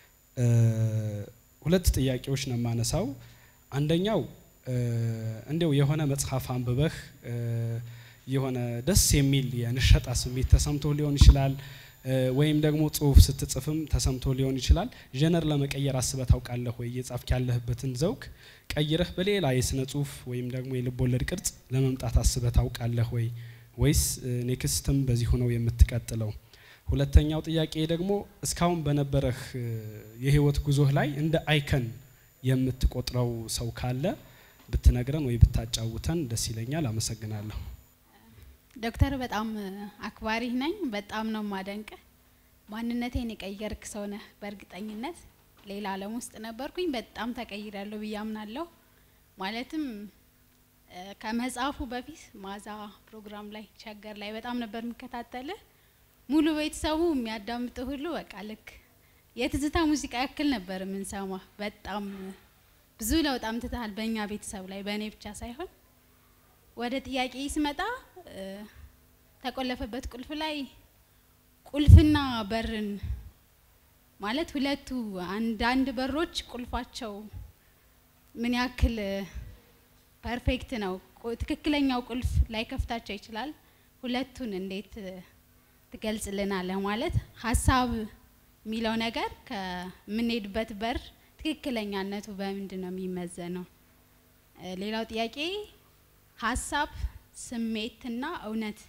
ሁለት ጥያቄዎች ነው የማነሳው። አንደኛው እንዲያው የሆነ መጽሐፍ አንብበህ የሆነ ደስ የሚል የንሸጣ ስሜት ተሰምቶ ሊሆን ይችላል፣ ወይም ደግሞ ጽሁፍ ስትጽፍም ተሰምቶ ሊሆን ይችላል። ጀነር ለመቀየር አስበህ ታውቃለህ ወይ? እየጻፍክ ያለህበትን ዘውግ ቀይረህ በሌላ የስነ ጽሁፍ ወይም ደግሞ የልብ ወለድ ቅርጽ ለመምጣት አስበህ ታውቃለህ ወይ? ወይስ ኔክስትም በዚህ ሆነው የምትቀጥለው? ሁለተኛው ጥያቄ ደግሞ እስካሁን በነበረህ የህይወት ጉዞህ ላይ እንደ አይከን የምትቆጥረው ሰው ካለ ብትነግረን ወይ ብታጫውተን ደስ ይለኛል። አመሰግናለሁ። ዶክተር በጣም አክባሪህ ነኝ። በጣም ነው ማደንቅ። ማንነቴን የቀየርክ ሰው ነህ። በእርግጠኝነት ሌላ ዓለም ውስጥ ነበርኩኝ። በጣም ተቀይሬያለሁ ብዬ አምናለሁ። ማለትም ከመጽሐፉ በፊት ማዛ ፕሮግራም ላይ ሸገር ላይ በጣም ነበር የሚከታተልህ። ሙሉ ቤተሰቡ የሚያዳምጥ ሁሉ በቃ ልክ የትዝታ ሙዚቃ ያክል ነበር የምንሰማ። በጣም ብዙ ለውጥ አምጥተሃል በእኛ ቤተሰብ ላይ በእኔ ብቻ ሳይሆን። ወደ ጥያቄ ስመጣ ተቆለፈበት ቁልፍ ላይ ቁልፍና በርን ማለት ሁለቱ አንዳንድ በሮች ቁልፋቸው ምን ያክል ፐርፌክት ነው፣ ትክክለኛው ቁልፍ ላይ ከፍታቸው ይችላል። ሁለቱን እንዴት ትገልጽልናለህ? ማለት ሀሳብ የሚለው ነገር ከምንሄድበት በር ትክክለኛነቱ በምንድን ነው የሚመዘነው? ሌላው ጥያቄ ሀሳብ፣ ስሜትና እውነት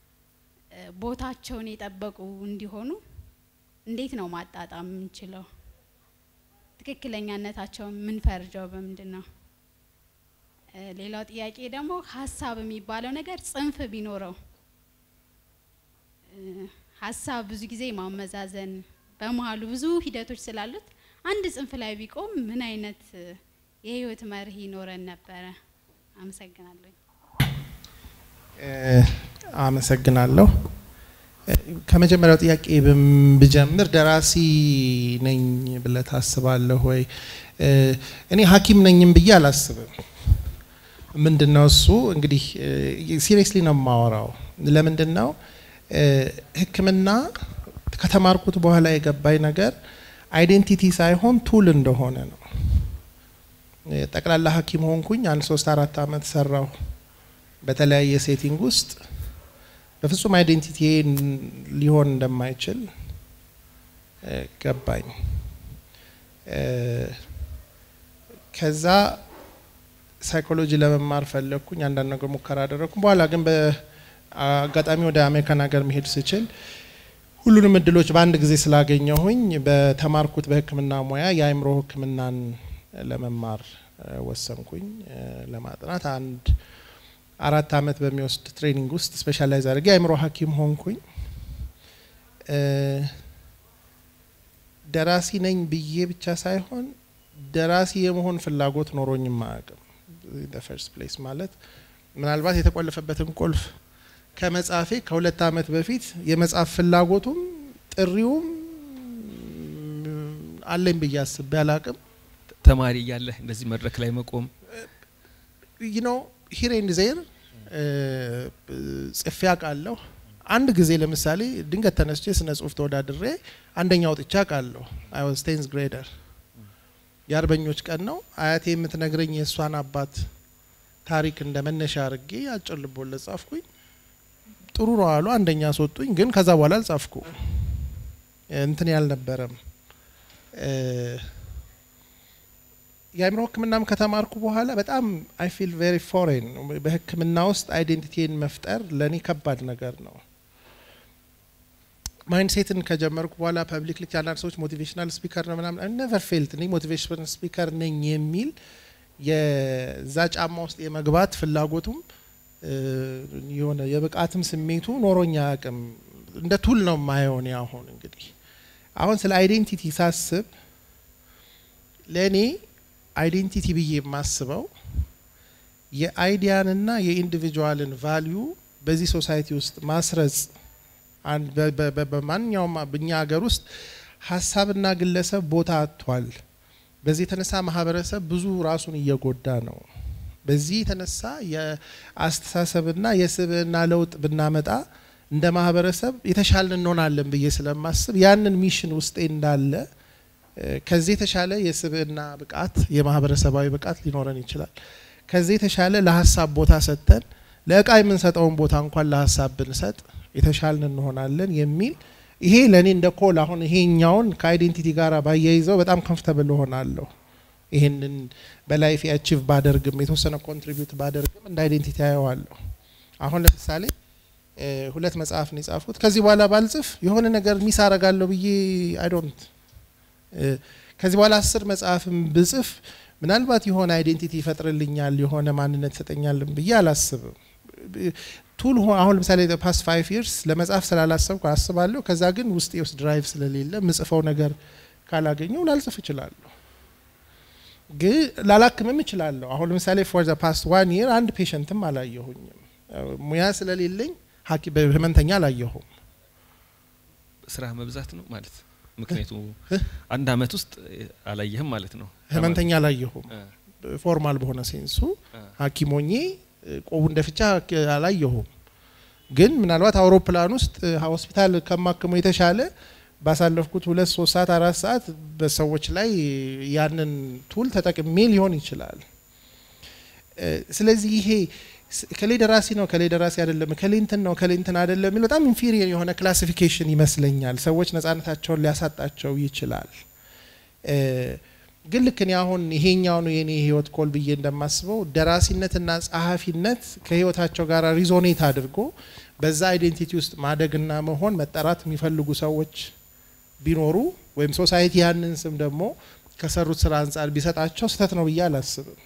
ቦታቸውን የጠበቁ እንዲሆኑ እንዴት ነው ማጣጣም የምንችለው? ትክክለኛነታቸውን የምንፈርጀው በምንድን ነው? ሌላው ጥያቄ ደግሞ ሀሳብ የሚባለው ነገር ጽንፍ ቢኖረው ሀሳብ ብዙ ጊዜ ማመዛዘን በመሀሉ ብዙ ሂደቶች ስላሉት አንድ ጽንፍ ላይ ቢቆም ምን አይነት የህይወት መርህ ይኖረን ነበረ? አመሰግናለሁ። አመሰግናለሁ። ከመጀመሪያው ጥያቄ ብጀምር ደራሲ ነኝ ብለህ ታስባለህ ወይ? እኔ ሐኪም ነኝም ብዬ አላስብም። ምንድን ነው እሱ እንግዲህ ሲሪየስሊ ነው የማወራው። ለምንድን ነው ሕክምና ከተማርኩት በኋላ የገባኝ ነገር አይዴንቲቲ ሳይሆን ቱል እንደሆነ ነው። ጠቅላላ ሐኪም ሆንኩኝ። አንድ ሶስት አራት አመት ሰራሁ በተለያየ ሴቲንግ ውስጥ በፍጹም አይዴንቲቲ ሊሆን እንደማይችል ገባኝ። ከዛ ሳይኮሎጂ ለመማር ፈለግኩኝ። አንዳንድ ነገር ሙከራ አደረግኩ። በኋላ ግን በአጋጣሚ ወደ አሜሪካን ሀገር መሄድ ስችል ሁሉንም እድሎች በአንድ ጊዜ ስላገኘሁኝ በተማርኩት በህክምና ሙያ የአእምሮ ህክምናን ለመማር ወሰንኩኝ ለማጥናት አንድ አራት አመት በሚወስድ ትሬኒንግ ውስጥ ስፔሻላይዝ አድርጌ የአእምሮ ሐኪም ሆንኩኝ። ደራሲ ነኝ ብዬ ብቻ ሳይሆን ደራሲ የመሆን ፍላጎት ኖሮኝም አያውቅም። ፈርስት ፕሌስ ማለት ምናልባት የተቆለፈበትን ቁልፍ ከመጻፌ ከሁለት አመት በፊት የመጻፍ ፍላጎቱም ጥሪውም አለኝ ብዬ አስቤ አላውቅም። ተማሪ እያለህ እንደዚህ መድረክ ላይ መቆም ዩ ኖ ሂር ኤንድ ዜር ጽፌ አውቃለሁ። አንድ ጊዜ ለምሳሌ ድንገት ተነስቼ ስነ ጽሁፍ ተወዳድሬ አንደኛ ወጥቼ አውቃለሁ። አይ ዋዝ ቴንዝ ግሬደር የአርበኞች ቀን ነው። አያቴ የምትነግረኝ የእሷን አባት ታሪክ እንደ መነሻ አድርጌ አጭር ልቦለድ ጻፍኩኝ። ጥሩ ነው አሉ፣ አንደኛ አስወጡኝ። ግን ከዛ በኋላ አልጻፍኩ እንትን ያልነበረም የአእምሮ ሕክምናም ከተማርኩ በኋላ በጣም አይ ፊል ቬሪ ፎሬን በሕክምና ውስጥ አይዴንቲቲን መፍጠር ለእኔ ከባድ ነገር ነው። ማይንድሴትን ከጀመርኩ በኋላ ፐብሊክ ልክ አንዳንድ ሰዎች ሞቲቬሽናል ስፒከር ነው ምናምን ነቨር ፌልት እኔ ሞቲቬሽናል ስፒከር ነኝ የሚል የዛ ጫማ ውስጥ የመግባት ፍላጎቱም የሆነ የብቃትም ስሜቱ ኖሮኛ አያውቅም። እንደ ቱል ነው የማየው እኔ አሁን እንግዲህ አሁን ስለ አይዴንቲቲ ሳስብ ለእኔ አይዴንቲቲ ብዬ የማስበው የአይዲያንና የኢንዲቪጁዋልን ቫሊዩ በዚህ ሶሳይቲ ውስጥ ማስረጽ አን- በ- በ- በ- በማንኛውም በእኛ ሀገር ውስጥ ሀሳብና ግለሰብ ቦታ አጥቷል። በዚህ የተነሳ ማህበረሰብ ብዙ ራሱን እየጎዳ ነው። በዚህ የተነሳ የአስተሳሰብና የስብዕና ለውጥ ብናመጣ እንደ ማህበረሰብ የተሻልን እንሆናለን ብዬ ስለማስብ ያንን ሚሽን ውስጤ እንዳለ እ፣ ከዚህ የተሻለ የስብዕና ብቃት የማህበረሰባዊ ብቃት ሊኖረን ይችላል። ከዚህ የተሻለ ለሀሳብ ቦታ ሰጥተን ለእቃ የምንሰጠውን ቦታ እንኳን ለሀሳብ ብንሰጥ የተሻልን እንሆናለን የሚል ይሄ ለእኔ እንደ ኮል አሁን ይሄኛውን ከአይዴንቲቲ ጋር ባያይዘው በጣም ኮምፍርተብል እሆናለሁ። ይህንን በላይፍ አቺቭ ባደርግም የተወሰነ ኮንትሪቢዩት ባደርግም እንደ አይዴንቲቲ አየዋለሁ። አሁን ለምሳሌ እ፣ ሁለት መጽሐፍ ነው የጻፉት። ከዚህ በኋላ ባልጽፍ የሆነ ነገር ሚስ አረጋለሁ ብዬ አይ ዶንት ከዚህ በኋላ አስር መጽሐፍም ብጽፍ ምናልባት የሆነ አይዴንቲቲ ይፈጥርልኛል የሆነ ማንነት ይሰጠኛልን ብዬ አላስብም። ቱል ሆ- አሁን ለምሳሌ ፓስት ፋይቭ ይርስ ለመጽሐፍ ስላላሰብኩ አስባለሁ። ከዛ ግን ውስጤ ውስጥ ድራይቭ ስለሌለ ምጽፈው ነገር ካላገኘው ላልጽፍ እችላለሁ። ግን ላላክምም እችላለሁ። አሁን ለምሳሌ ፎር ዘ ፓስት ዋን ይር አንድ ፔሸንትም አላየሁኝም። ሙያ ስለሌለኝ ሐኪም በህመምተኛ አላየሁም። ስራ መብዛት ነው ማለት ምክንያቱ አንድ አመት ውስጥ አላየህም ማለት ነው። ህመምተኛ አላየሁም። እ፣ ፎርማል በሆነ ሴንሱ እ፣ ሐኪሞኜ ቆቡ እንደፍቻ አላየሁም። ግን ምናልባት አውሮፕላን ውስጥ ሆስፒታል ከማክመው የተሻለ ባሳለፍኩት ሁለት ሶስት ሰዓት አራት ሰዓት በሰዎች ላይ ያንን ቱል ተጠቅሜ ሊሆን ይችላል። እ፣ ስለዚህ ይሄ ስ- ከሌ ደራሲ ነው ከሌ ደራሲ አይደለም ከሌ እንትን ነው ከሌ እንትን አይደለም የሚል በጣም ኢንፌሪየር የሆነ ክላሲፊኬሽን ይመስለኛል። ሰዎች ነጻነታቸውን ሊያሳጣቸው ይችላል። እ፣ ግን ልክ እኔ አሁን ይሄኛው ነው የኔ ህይወት ኮል ብዬ እንደማስበው ደራሲነትና ጸሐፊነት ከህይወታቸው ጋር ሪዞኔት አድርጎ በዛ አይዴንቲቲ ውስጥ ማደግና መሆን መጠራት የሚፈልጉ ሰዎች ቢኖሩ ወይም ሶሳይቲ ያንን ስም ደግሞ ከሰሩት ስራ አንጻር ቢሰጣቸው ስህተት ነው ብዬ አላስብም።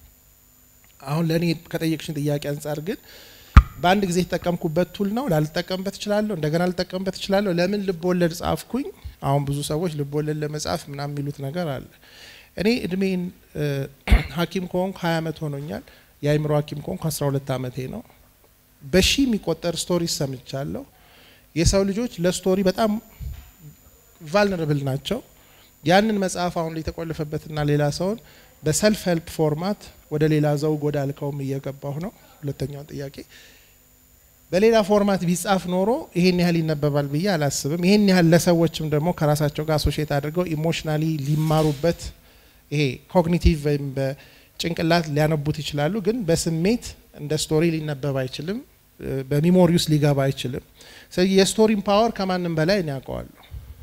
አሁን ለእኔ ከጠየቅሽን ጥያቄ አንጻር ግን በአንድ ጊዜ የተጠቀምኩበት ቱል ነው። ላልጠቀምበት እችላለሁ፣ እንደገና ልጠቀምበት እችላለሁ። ለምን ልብ ወለድ ጻፍኩኝ? አሁን ብዙ ሰዎች ልብ ወለድ ለመጻፍ ምናምን የሚሉት ነገር አለ። እኔ እድሜን እ፣ ሐኪም ከሆንኩ ሀያ አመት ሆኖኛል። የአእምሮ ሐኪም ከሆንኩ አስራ ሁለት አመቴ ነው። በሺ የሚቆጠር ስቶሪ ሰምቻለሁ። የሰው ልጆች ለስቶሪ በጣም ቫልነረብል ናቸው። ያንን መጽሐፍ አሁን የተቆለፈበትና ሌላ ሰውን በሰልፍ ሄልፕ ፎርማት ወደ ሌላ ዘውግ ወደ አልከውም እየገባሁ ነው። ሁለተኛውን ጥያቄ በሌላ ፎርማት ቢጻፍ ኖሮ ይሄን ያህል ይነበባል ብዬ አላስብም። ይሄን ያህል ለሰዎችም ደግሞ ከራሳቸው ጋር አሶሼት አድርገው ኢሞሽናሊ ሊማሩበት ይሄ ኮግኒቲቭ ወይም በጭንቅላት ሊያነቡት ይችላሉ። ግን በስሜት እንደ ስቶሪ ሊነበብ አይችልም። እ፣ በሚሞሪ ውስጥ ሊገባ አይችልም። ስለዚህ የስቶሪን ፓወር ከማንም በላይ እኔ ያውቀዋለሁ።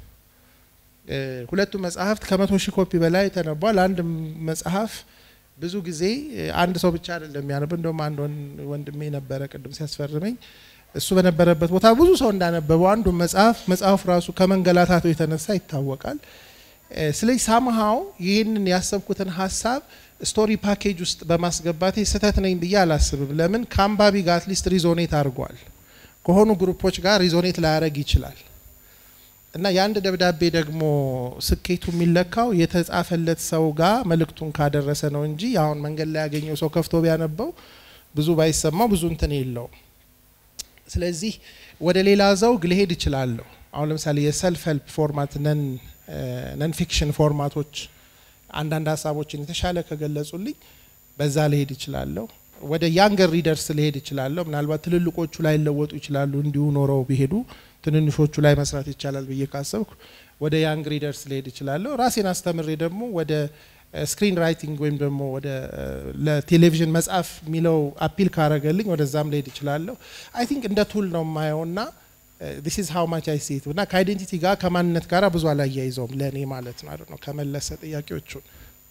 እ፣ ሁለቱ መጽሐፍት ከመቶ ሺህ ኮፒ በላይ ተነቧል። አንድ መጽሐፍ ብዙ ጊዜ እ፣ አንድ ሰው ብቻ አይደለም የሚያነብ። እንደውም አንድ ወን- ወንድሜ ነበረ ቅድም ሲያስፈርመኝ እሱ በነበረበት ቦታ ብዙ ሰው እንዳነበበው አንዱ መጽሐፍ መጽሐፉ ራሱ ከመንገላታቱ የተነሳ ይታወቃል። እ፣ ስለዚህ ሳምሃው ይህንን ያሰብኩትን ሀሳብ ስቶሪ ፓኬጅ ውስጥ በማስገባቴ ስህተት ነኝ ብዬ አላስብም። ለምን ከአንባቢ ጋር አትሊስት ሪዞኔት አድርጓል። ከሆኑ ግሩፖች ጋር ሪዞኔት ላያደረግ ይችላል። እና የአንድ ደብዳቤ ደግሞ ስኬቱ የሚለካው የተጻፈለት ሰው ጋር መልእክቱን ካደረሰ ነው እንጂ አሁን መንገድ ላይ ያገኘው ሰው ከፍቶ ቢያነበው ብዙ ባይሰማው ብዙ እንትን የለውም። ስለዚህ ወደ ሌላ ዘውግ ልሄድ እችላለሁ። አሁን ለምሳሌ የሰልፍ ሄልፕ ፎርማት ነን ነን ፊክሽን ፎርማቶች አንዳንድ ሀሳቦችን የተሻለ ከገለጹልኝ በዛ ልሄድ እችላለሁ። ወደ ያንገር ሪደርስ ልሄድ እችላለሁ። ምናልባት ትልልቆቹ ላይ ለወጡ ይችላሉ እንዲሁ ኖረው ቢሄዱ ትንንሾቹ ላይ መስራት ይቻላል ብዬ ካሰብኩ ወደ ያንግ ሪደርስ ልሄድ እችላለሁ። ራሴን አስተምሬ ደግሞ ወደ ስክሪን ራይቲንግ ወይም ደግሞ ወደ እ፣ ለቴሌቪዥን መጻፍ የሚለው አፒል ካረገልኝ ወደዛም ልሄድ እችላለሁ። አይ ቲንክ እንደ ቱል ነው የማየውና ዲስ ኢዝ ሃው ማች አይ ሴት እና ከአይዴንቲቲ ጋር ከማንነት ጋር ብዙ አላያይዘውም ለእኔ ማለት ነው። አይደል ነው ከመለሰ ጥያቄዎቹን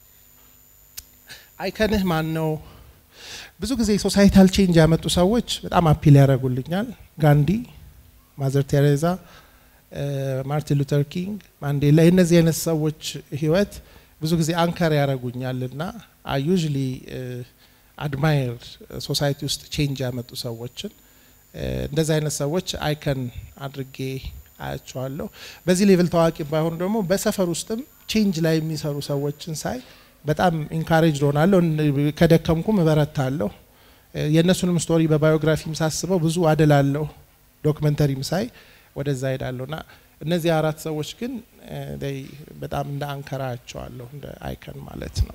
አይከንህ ማን ነው? ብዙ ጊዜ ሶሳይታል ቼንጅ ያመጡ ሰዎች በጣም አፒል ያደርጉልኛል። ጋንዲ፣ ማዘር ቴሬዛ፣ ማርቲን ሉተር ኪንግ፣ ማንዴላ የእነዚህ አይነት ሰዎች ህይወት ብዙ ጊዜ አንከር ያደርጉኛል እና አይ ዩዥሊ አድማየር ሶሳይቲ ውስጥ ቼንጅ ያመጡ ሰዎችን እንደዚህ አይነት ሰዎች አይከን አድርጌ አያቸዋለሁ። በዚህ ሌቭል ታዋቂ ባይሆኑ ደግሞ በሰፈር ውስጥም ቼንጅ ላይ የሚሰሩ ሰዎችን ሳይ በጣም ኢንካሬጅ ሆናለሁ። ከደከምኩም እበረታለሁ። የእነሱንም ስቶሪ በባዮግራፊም ሳስበው ብዙ አደላለሁ። ዶክመንተሪም ሳይ ወደዛ ሄዳለሁ እና እነዚህ አራት ሰዎች ግን በጣም እንደ አንከራ አያቸዋለሁ፣ እንደ አይከን ማለት ነው።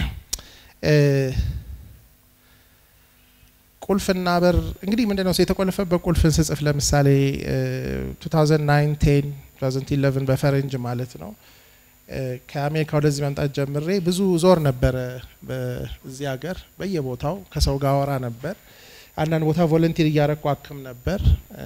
ቁልፍና በር እንግዲህ ምንድን ነው የተቆለፈበት ቁልፍን ስጽፍ ለምሳሌ 2009 10 2011 በፈረንጅ ማለት ነው ከአሜሪካ ወደዚህ መምጣት ጀምሬ ብዙ ዞር ነበረ በዚህ ሀገር በየቦታው ከሰው ጋር አወራ ነበር። አንዳንድ ቦታ ቮለንቲር እያረኩ አክም ነበር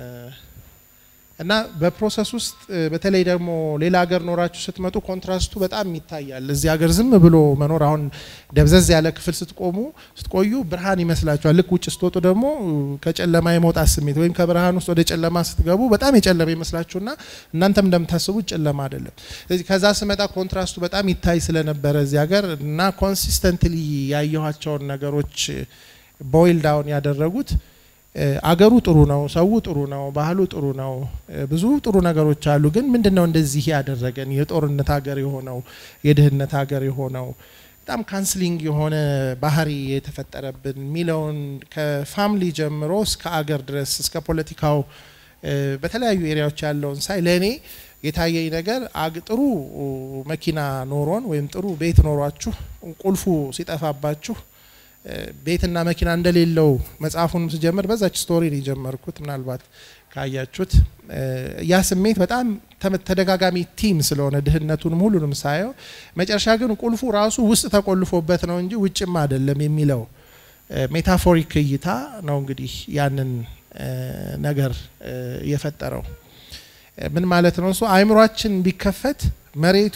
እና በፕሮሰስ ውስጥ በተለይ ደግሞ ሌላ ሀገር ኖራችሁ ስትመጡ ኮንትራስቱ በጣም ይታያል። እዚህ ሀገር ዝም ብሎ መኖር አሁን ደብዘዝ ያለ ክፍል ስትቆሙ ስትቆዩ ብርሃን ይመስላችኋል። ልክ ውጭ ስትወጡ ደግሞ ከጨለማ የመውጣት ስሜት ወይም ከብርሃን ውስጥ ወደ ጨለማ ስትገቡ በጣም የጨለመ ይመስላችሁና እናንተም እንደምታስቡት ጨለማ አይደለም። ስለዚህ ከዛ ስመጣ ኮንትራስቱ በጣም ይታይ ስለነበረ እዚህ ሀገር እና ኮንሲስተንትሊ ያየኋቸውን ነገሮች ቦይል ዳውን ያደረጉት አገሩ ጥሩ ነው፣ ሰው ጥሩ ነው፣ ባህሉ ጥሩ ነው፣ ብዙ ጥሩ ነገሮች አሉ። ግን ምንድን ነው እንደዚህ ያደረገን የጦርነት ሀገር የሆነው የድህነት ሀገር የሆነው በጣም ካንስሊንግ የሆነ ባህሪ የተፈጠረብን የሚለውን ከፋሚሊ ጀምሮ እስከ አገር ድረስ እስከ ፖለቲካው በተለያዩ ኤሪያዎች ያለውን ሳይ ለእኔ የታየኝ ነገር ጥሩ መኪና ኖሮን ወይም ጥሩ ቤት ኖሯችሁ ቁልፉ ሲጠፋባችሁ ቤትና መኪና እንደሌለው መጽሐፉን ስጀምር በዛች ስቶሪ ነው የጀመርኩት። ምናልባት ካያችሁት ያ ስሜት በጣም ተደጋጋሚ ቲም ስለሆነ ድህነቱንም ሁሉንም ሳየው መጨረሻ ግን ቁልፉ ራሱ ውስጥ ተቆልፎበት ነው እንጂ ውጭም አይደለም የሚለው ሜታፎሪክ እይታ ነው እንግዲህ ያንን ነገር የፈጠረው። ምን ማለት ነው? እሱ አእምሯችን ቢከፈት መሬቱ፣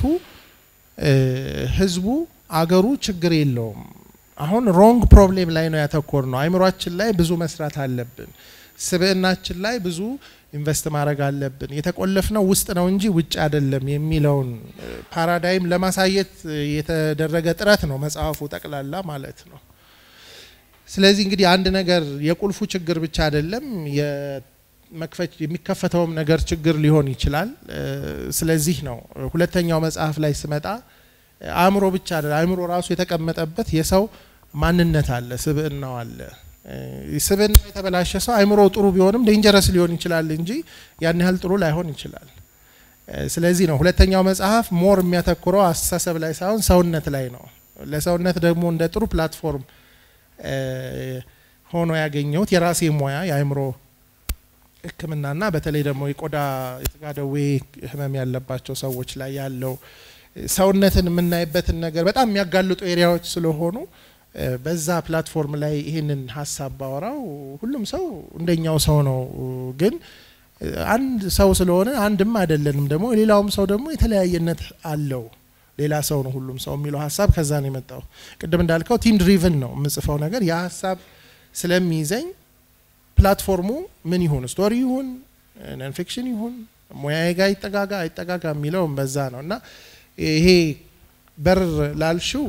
ህዝቡ፣ አገሩ ችግር የለውም። አሁን ሮንግ ፕሮብሌም ላይ ነው ያተኮር ነው። አእምሯችን ላይ ብዙ መስራት አለብን። ስብዕናችን ላይ ብዙ ኢንቨስት ማድረግ አለብን። የተቆለፍነው ውስጥ ነው እንጂ ውጭ አይደለም የሚለውን ፓራዳይም ለማሳየት የተደረገ ጥረት ነው መጽሐፉ ጠቅላላ ማለት ነው። ስለዚህ እንግዲህ አንድ ነገር የቁልፉ ችግር ብቻ አይደለም መክፈች የሚከፈተውም ነገር ችግር ሊሆን ይችላል። ስለዚህ ነው ሁለተኛው መጽሐፍ ላይ ስመጣ አእምሮ ብቻ አይደለም፣ አእምሮ ራሱ የተቀመጠበት የሰው ማንነት አለ፣ ስብዕናው አለ። ስብዕና የተበላሸ ሰው አእምሮ ጥሩ ቢሆንም ዴንጀረስ ሊሆን ይችላል እንጂ ያን ያህል ጥሩ ላይሆን ይችላል። ስለዚህ ነው ሁለተኛው መጽሐፍ ሞር የሚያተኩረው አስተሳሰብ ላይ ሳይሆን ሰውነት ላይ ነው። ለሰውነት ደግሞ እንደ ጥሩ ፕላትፎርም ሆኖ ያገኘሁት የራሴ ሙያ የአእምሮ ሕክምናና በተለይ ደግሞ የቆዳ የስጋ ደዌ ህመም ያለባቸው ሰዎች ላይ ያለው ሰውነትን የምናይበትን ነገር በጣም የሚያጋልጡ ኤሪያዎች ስለሆኑ በዛ ፕላትፎርም ላይ ይህንን ሀሳብ ባወራው ሁሉም ሰው እንደኛው ሰው ነው። ግን አንድ ሰው ስለሆነ አንድም አይደለንም። ደግሞ ሌላውም ሰው ደግሞ የተለያየነት አለው። ሌላ ሰው ነው ሁሉም ሰው የሚለው ሀሳብ ከዛ ነው የመጣው። ቅድም እንዳልከው ቲም ድሪቭን ነው የምጽፈው ነገር ያ ሀሳብ ስለሚይዘኝ ፕላትፎርሙ ምን ይሁን ስቶሪ ይሁን ነን ፊክሽን ይሁን ሙያዬ ጋር ይጠጋጋ አይጠጋጋ የሚለውም በዛ ነው እና ይሄ በር ላልሽው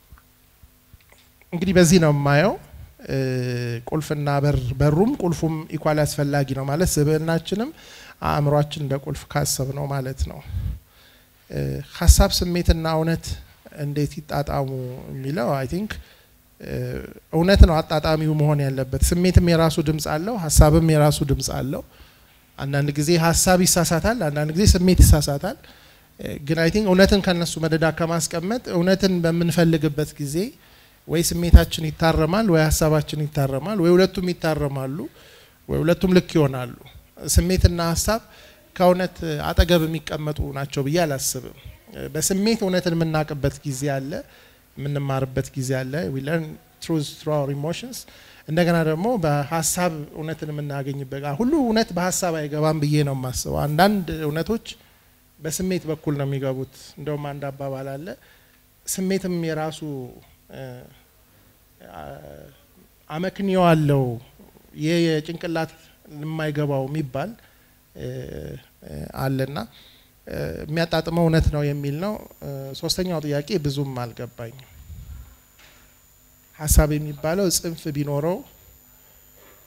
እንግዲህ በዚህ ነው የማየው። ቁልፍና በር በሩም ቁልፉም ኢኳል አስፈላጊ ነው ማለት ስብዕናችንም አእምሯችን እንደ ቁልፍ ካሰብ ነው ማለት ነው። ሀሳብ ስሜትና እውነት እንዴት ይጣጣሙ የሚለው አይ ቲንክ እውነት ነው አጣጣሚው መሆን ያለበት። ስሜትም የራሱ ድምፅ አለው፣ ሀሳብም የራሱ ድምፅ አለው። አንዳንድ ጊዜ ሀሳብ ይሳሳታል፣ አንዳንድ ጊዜ ስሜት ይሳሳታል። ግን አይ ቲንክ እውነትን ከነሱ መደዳ ከማስቀመጥ እውነትን በምንፈልግበት ጊዜ ወይ ስሜታችን ይታረማል፣ ወይ ሀሳባችን ይታረማል፣ ወይ ሁለቱም ይታረማሉ፣ ወይ ሁለቱም ልክ ይሆናሉ። ስሜትና ሀሳብ ከእውነት አጠገብ የሚቀመጡ ናቸው ብዬ አላስብም። በስሜት እውነትን የምናውቅበት ጊዜ አለ፣ የምንማርበት ጊዜ አለ። ዊ ለርን ትሩዝ ትሩ አወር ኢሞሽንስ። እንደገና ደግሞ በሀሳብ እውነትን የምናገኝበት ሁሉ እውነት በሀሳብ አይገባም ብዬ ነው የማስበው። አንዳንድ እውነቶች በስሜት በኩል ነው የሚገቡት። እንደውም አንድ አባባል አለ፣ ስሜትም የራሱ አመክንዮ አለው ይህ የጭንቅላት የማይገባው የሚባል አለና የሚያጣጥመው እውነት ነው የሚል ነው። ሶስተኛው ጥያቄ ብዙም አልገባኝም። ሀሳብ የሚባለው ጽንፍ ቢኖረው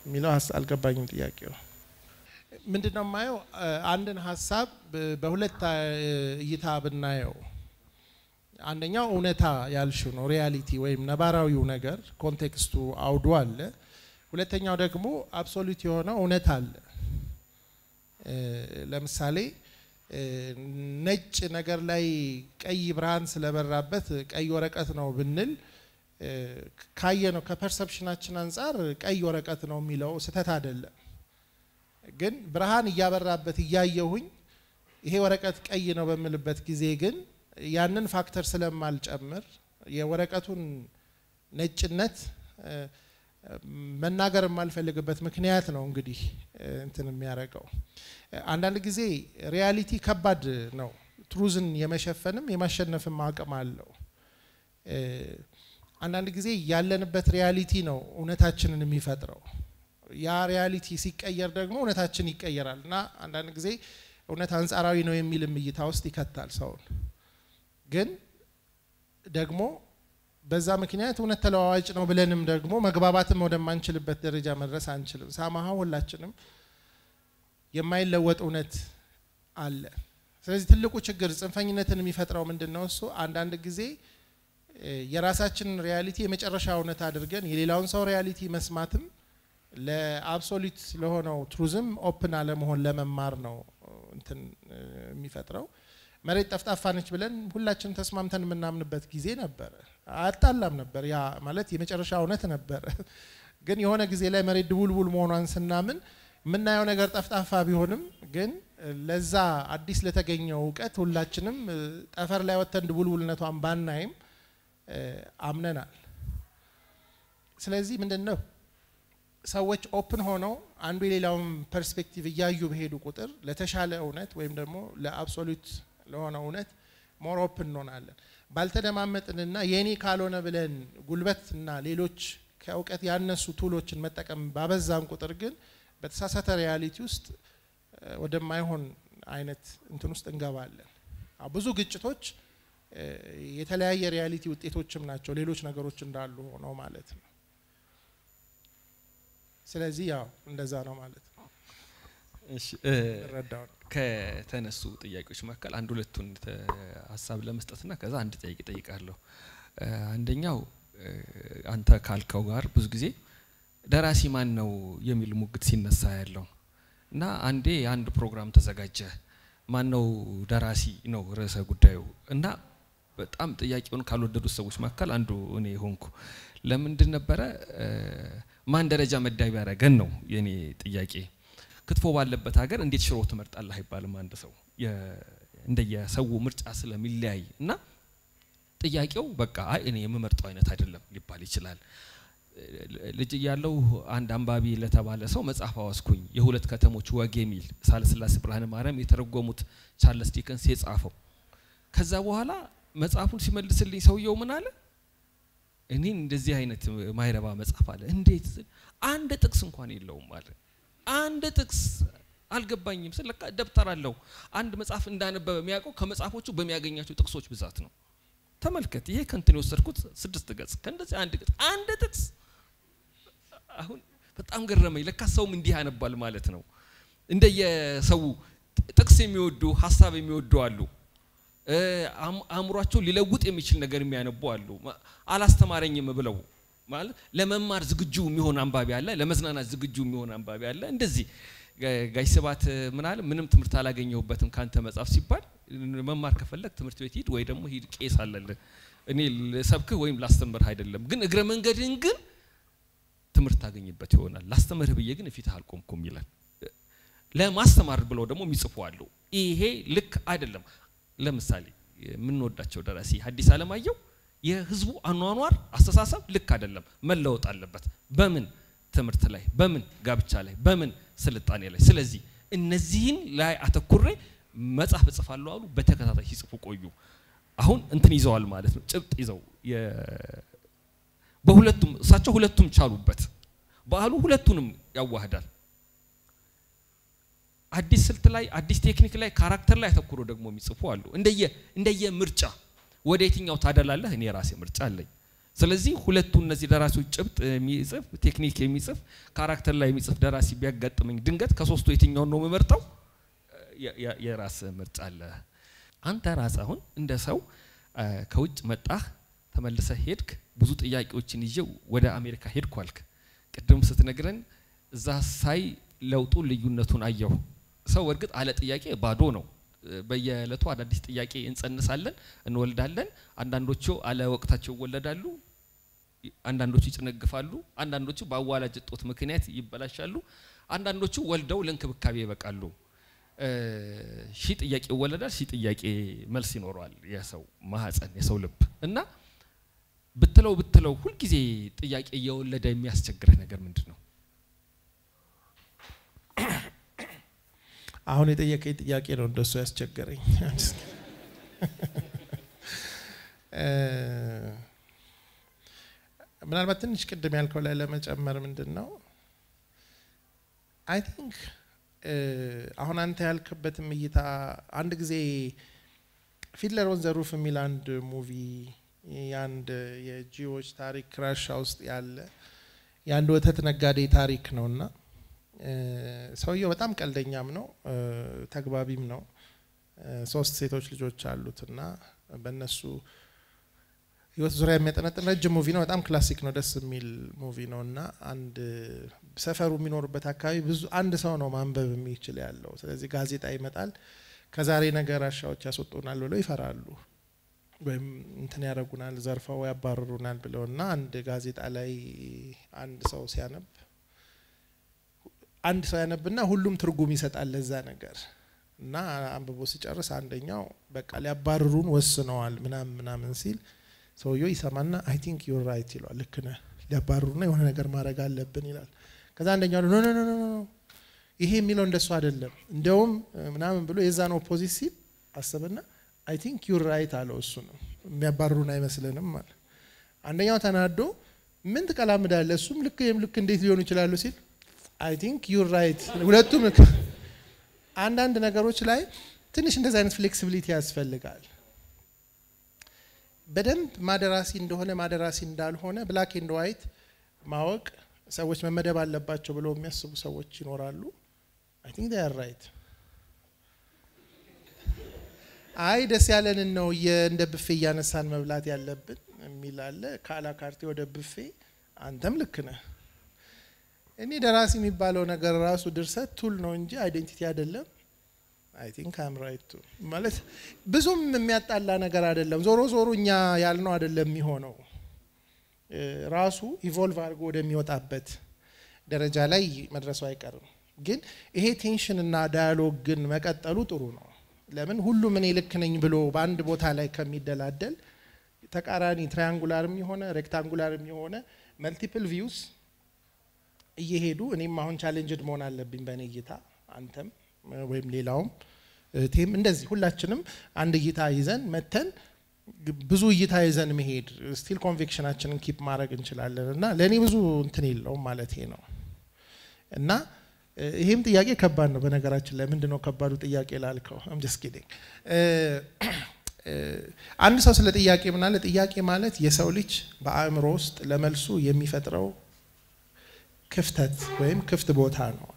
የሚለው ሀስ- አልገባኝም ጥያቄው። ምንድን ነው የማየው እ፣ አንድን ሀሳብ በ- በሁለት አ- እይታ ብናየው አንደኛው እውነታ ያልሽው ነው ሪያሊቲ ወይም ነባራዊው ነገር ኮንቴክስቱ አውዱ አለ። ሁለተኛው ደግሞ አብሶሉት የሆነ እውነት አለ። እ፣ ለምሳሌ እ፣ ነጭ ነገር ላይ ቀይ ብርሃን ስለበራበት ቀይ ወረቀት ነው ብንል እ፣ ካየ ነው ከፐርሰፕሽናችን አንጻር ቀይ ወረቀት ነው የሚለው ስህተት አይደለም። ግን ብርሃን እያበራበት እያየሁኝ ይሄ ወረቀት ቀይ ነው በምልበት ጊዜ ግን ያንን ፋክተር ስለማልጨምር የወረቀቱን ነጭነት እ፣ መናገር የማልፈልግበት ምክንያት ነው እንግዲህ እ፣ እንትን የሚያደርገው እ፣ አንዳንድ ጊዜ ሪያሊቲ ከባድ ነው። ትሩዝን የመሸፈንም የማሸነፍም አቅም አለው። እ፣ አንዳንድ ጊዜ ያለንበት ሪያሊቲ ነው እውነታችንን የሚፈጥረው። ያ ሪያሊቲ ሲቀየር ደግሞ እውነታችን ይቀየራል እና አንዳንድ ጊዜ እውነት አንጻራዊ ነው የሚልም እይታ ውስጥ ይከታል ሰውን። ግን ደግሞ በዛ ምክንያት እውነት ተለዋዋጭ ነው ብለንም ደግሞ መግባባትም ወደማንችልበት ደረጃ መድረስ አንችልም። ሳማሃ ሁላችንም የማይለወጥ እውነት አለ። ስለዚህ ትልቁ ችግር ጽንፈኝነትን የሚፈጥረው ምንድን ነው? እሱ አንዳንድ ጊዜ እ፣ የራሳችንን ሪያሊቲ የመጨረሻ እውነት አድርገን የሌላውን ሰው ሪያሊቲ መስማትም ለአብሶሉት ለሆነው ትሩዝም ኦፕን አለመሆን ለመማር ነው እ፣ እንትን እ፣ የሚፈጥረው። መሬት ጠፍጣፋ ነች ብለን ሁላችንም ተስማምተን የምናምንበት ጊዜ ነበረ። አያጣላም ነበር። ያ ማለት የመጨረሻ እውነት ነበረ። ግን የሆነ ጊዜ ላይ መሬት ድቡልቡል መሆኗን ስናምን የምናየው ነገር ጠፍጣፋ ቢሆንም ግን እ፣ ለዛ አዲስ ለተገኘው እውቀት ሁላችንም እ፣ ጠፈር ላይ ወጥተን ድቡልቡልነቷን ባናይም እ፣ አምነናል። ስለዚህ ምንድን ነው ሰዎች ኦፕን ሆነው አንዱ የሌላውን ፐርስፔክቲቭ እያዩ በሄዱ ቁጥር ለተሻለ እውነት ወይም ደግሞ ለአብሶሉት ለሆነ እውነት ሞር ኦፕን እንሆናለን። ባልተደማመጥንና የኔ ካልሆነ ብለን ጉልበትና ሌሎች ከእውቀት ያነሱ ቱሎችን መጠቀም ባበዛን ቁጥር ግን በተሳሳተ ሪያሊቲ ውስጥ እ፣ ወደማይሆን አይነት እንትን ውስጥ እንገባለን። አዎ፣ ብዙ ግጭቶች እ፣ የተለያየ ሪያሊቲ ውጤቶችም ናቸው፣ ሌሎች ነገሮች እንዳሉ ሆነው ማለት ነው። ስለዚህ ያው እንደዛ ነው ማለት ነው። እሺ እ፣ እረዳው ነው። ከተነሱ ጥያቄዎች መካከል አንድ ሁለቱን ተ- ሀሳብ ለመስጠትና ከዛ አንድ ጥያቄ ጠይቃለሁ። እ፣ አንደኛው እ፣ አንተ ካልከው ጋር ብዙ ጊዜ ደራሲ ማን ነው የሚል ሙግት ሲነሳ ያለው እና አንዴ የአንድ ፕሮግራም ተዘጋጀ። ማን ነው ደራሲ ነው ርዕሰ ጉዳዩ እና በጣም ጥያቄውን ካልወደዱት ሰዎች መካከል አንዱ እኔ ሆንኩ። ለምንድን ነበረ እ፣ ማን ደረጃ መዳቢ ያደረገን ነው የኔ ጥያቄ። ክትፎ ባለበት ሀገር እንዴት ሽሮ ትመርጣለህ አይባልም። አንድ ሰው የ- እንደየሰው ምርጫ ስለሚለያይ እና ጥያቄው በቃ አይ እኔ የምመርጠው አይነት አይደለም ሊባል ይችላል። ልጅ እያለሁ አንድ አንባቢ ለተባለ ሰው መጽሐፍ አዋስኩኝ የሁለት ከተሞች ወግ የሚል ሳለስላሴ ብርሃነ ማርያም የተረጎሙት ቻርለስ ዲከንስ የጻፈው። ከዛ በኋላ መጽሐፉን ሲመልስልኝ ሰውየው ምን አለ? እኔን እንደዚህ አይነት ማይረባ መጽሐፍ አለ እንዴት ስል አንድ ጥቅስ እንኳን የለውም አለ። አንድ ጥቅስ አልገባኝም ስል ለካ ደብተር አለው። አንድ መጽሐፍ እንዳነበበ የሚያውቀው ከመጽሐፎቹ በሚያገኛቸው ጥቅሶች ብዛት ነው። ተመልከት፣ ይሄ ከንትን የወሰድኩት ስድስት ገጽ ከእንደዚህ አንድ ገጽ አንድ ጥቅስ። አሁን በጣም ገረመኝ። ለካ ሰውም እንዲህ ያነባል ማለት ነው። እንደየሰው ጥቅስ የሚወዱ ሀሳብ የሚወዱ አሉ። እ፣ አም- አእምሯቸው ሊለውጥ የሚችል ነገር የሚያነቡ አሉ። ማ- አላስተማረኝም ብለው ማለት ለመማር ዝግጁ የሚሆን አንባቢ አለ፣ ለመዝናናት ዝግጁ የሚሆን አንባቢ አለ። እንደዚህ ጋ- ጋሽ ስብሐት ምን አለ? ምንም ትምህርት አላገኘሁበትም ካንተ መጽሐፍ ሲባል መማር ከፈለግ ትምህርት ቤት ሂድ ወይ ደግሞ ሂድ ቄስ አለልህ። እኔ ልሰብክህ ወይም ላስተምርህ አይደለም፣ ግን እግረ መንገድህን ግን ትምህርት ታገኝበት ይሆናል። ላስተምርህ ብዬ ግን ፊትህ አልቆምኩም ይላል። ለማስተማር ብለው ደግሞ የሚጽፉ አሉ። ይሄ ልክ አይደለም። ለምሳሌ የምንወዳቸው ደራሲ ሐዲስ ዓለማየሁ የህዝቡ አኗኗር አስተሳሰብ ልክ አይደለም፣ መለወጥ አለበት። በምን ትምህርት ላይ፣ በምን ጋብቻ ላይ፣ በምን ስልጣኔ ላይ። ስለዚህ እነዚህን ላይ አተኩሬ መጽሐፍ እጽፋለሁ አሉ። በተከታታይ ሲጽፉ ቆዩ። አሁን እንትን ይዘዋል ማለት ነው፣ ጭብጥ ይዘው የ- በሁለቱም እሳቸው ሁለቱም ቻሉበት። በዓሉ ሁለቱንም ያዋህዳል። አዲስ ስልት ላይ አዲስ ቴክኒክ ላይ ካራክተር ላይ አተኩሮ ደግሞ የሚጽፉ አሉ። እንደየ እንደየ ምርጫ ወደ የትኛው ታደላለህ? እኔ የራሴ ምርጫ አለኝ። ስለዚህ ሁለቱ እነዚህ ደራሲዎች ጭብጥ የሚጽፍ ቴክኒክ የሚጽፍ ካራክተር ላይ የሚጽፍ ደራሲ ቢያጋጥመኝ ድንገት ከሶስቱ የትኛውን ነው የምመርጠው? የራስ ምርጫ አለ። አንተ ራስ አሁን እንደ ሰው ከውጭ መጣህ፣ ተመልሰህ ሄድክ፣ ብዙ ጥያቄዎችን ይዤ ወደ አሜሪካ ሄድኩ አልክ። ቅድም ስትነግረን እዛ ሳይ ለውጡ ልዩነቱን አየሁ። ሰው እርግጥ አለ ጥያቄ ባዶ ነው። በየዕለቱ አዳዲስ ጥያቄ እንጸንሳለን፣ እንወልዳለን። አንዳንዶቹ አለ ወቅታቸው ይወለዳሉ፣ አንዳንዶቹ ይጨነግፋሉ፣ አንዳንዶቹ በአዋላጅ እጦት ምክንያት ይበላሻሉ፣ አንዳንዶቹ ወልደው ለእንክብካቤ ይበቃሉ። ሺህ ጥያቄ ይወለዳል፣ ሺህ ጥያቄ መልስ ይኖረዋል የሰው ማህፀን የሰው ልብ እና ብትለው ብትለው ሁልጊዜ ጥያቄ እየወለደ የሚያስቸግረህ ነገር ምንድን ነው? አሁን የጠየቀኝ ጥያቄ ነው እንደሱ ያስቸገረኝ። ምናልባት ትንሽ ቅድም ያልከው ላይ ለመጨመር ምንድን ነው አይ ቲንክ አሁን አንተ ያልክበትም እይታ አንድ ጊዜ ፊድለር ኦን ዘ ሩፍ የሚል አንድ ሙቪ የአንድ የጂዎች ታሪክ ራሻ ውስጥ ያለ የአንድ ወተት ነጋዴ ታሪክ ነው እና ሰውየው በጣም ቀልደኛም ነው፣ ተግባቢም ነው። ሶስት ሴቶች ልጆች አሉት እና በእነሱ ህይወት ዙሪያ የሚያጠነጥን ረጅም ሙቪ ነው። በጣም ክላሲክ ነው፣ ደስ የሚል ሙቪ ነው እና አንድ ሰፈሩ የሚኖርበት አካባቢ ብዙ አንድ ሰው ነው ማንበብ የሚችል ያለው። ስለዚህ ጋዜጣ ይመጣል፣ ከዛሬ ነገ ራሻዎች ያስወጡናል ብለው ይፈራሉ፣ ወይም እንትን ያደረጉናል፣ ዘርፈው ያባርሩናል ብለው እና አንድ ጋዜጣ ላይ አንድ ሰው ሲያነብ አንድ ሰው ያነብና ሁሉም ትርጉም ይሰጣል ለዛ ነገር እና አንብቦ ሲጨርስ አንደኛው በቃ ሊያባርሩን ወስነዋል ምናምን ምናምን ሲል ሰውየው ይሰማና አይ ቲንክ ዩር ራይት ይለዋል። ልክ ነህ፣ ሊያባርሩና የሆነ ነገር ማድረግ አለብን ይላል። ከዛ አንደኛው ኖ ኖ ኖ ኖ ይሄ የሚለው እንደሱ አይደለም እንደውም ምናምን ብሎ የዛን ኦፖዚት ሲል አሰበና አይ ቲንክ ዩር ራይት አለው። እሱ ነው የሚያባርሩን አይመስልንም አለ። አንደኛው ተናዶ ምን ትቀላምዳለህ? እሱም ልክ ይህም ልክ እንዴት ሊሆኑ ይችላሉ ሲል አይ ቲንክ ዩር ራይት ሁለቱም አንዳንድ ነገሮች ላይ ትንሽ እንደዚህ አይነት ፍሌክሲቢሊቲ ያስፈልጋል። በደንብ ማደራሲ እንደሆነ ማደራሲ እንዳልሆነ ብላክ ኤንድ ዋይት ማወቅ ሰዎች መመደብ አለባቸው ብለው የሚያስቡ ሰዎች ይኖራሉ። አይ ቲንክ they are right አይ ደስ ያለንን ነው እንደ ብፌ እያነሳን መብላት ያለብን የሚል አለ። ከአላካርቴ ወደ ብፌ አንተም ልክ ነህ። እኔ ደራሲ የሚባለው ነገር ራሱ ድርሰት ቱል ነው እንጂ አይዴንቲቲ አይደለም። አይ ቲንክ አም ራይት ቱ ማለት ብዙም የሚያጣላ ነገር አይደለም። ዞሮ ዞሮ እኛ ያልነው አይደለም የሚሆነው ራሱ ኢቮልቭ አድርጎ ወደሚወጣበት ደረጃ ላይ መድረሱ አይቀርም። ግን ይሄ ቴንሽን እና ዳያሎግ ግን መቀጠሉ ጥሩ ነው። ለምን ሁሉም እኔ ልክ ነኝ ብሎ በአንድ ቦታ ላይ ከሚደላደል ተቃራኒ ትራያንጉላርም የሆነ ሬክታንጉላርም የሆነ መልቲፕል ቪውስ እየሄዱ እኔም አሁን ቻሌንጅድ መሆን አለብኝ በእኔ እይታ፣ አንተም ወይም ሌላውም እህቴም እንደዚህ ሁላችንም አንድ እይታ ይዘን መተን ብዙ እይታ ይዘን መሄድ ስቲል ኮንቪክሽናችንን ኪፕ ማድረግ እንችላለን እና ለእኔ ብዙ እንትን የለውም ማለት ነው እና ይሄም ጥያቄ ከባድ ነው። በነገራችን ላይ ምንድን ነው ከባዱ ጥያቄ ላልከው አምጀስ ኪዲንግ አንድ ሰው ስለ ጥያቄ ምናለ ጥያቄ ማለት የሰው ልጅ በአእምሮ ውስጥ ለመልሱ የሚፈጥረው ክፍተት ወይም ክፍት ቦታ ነው።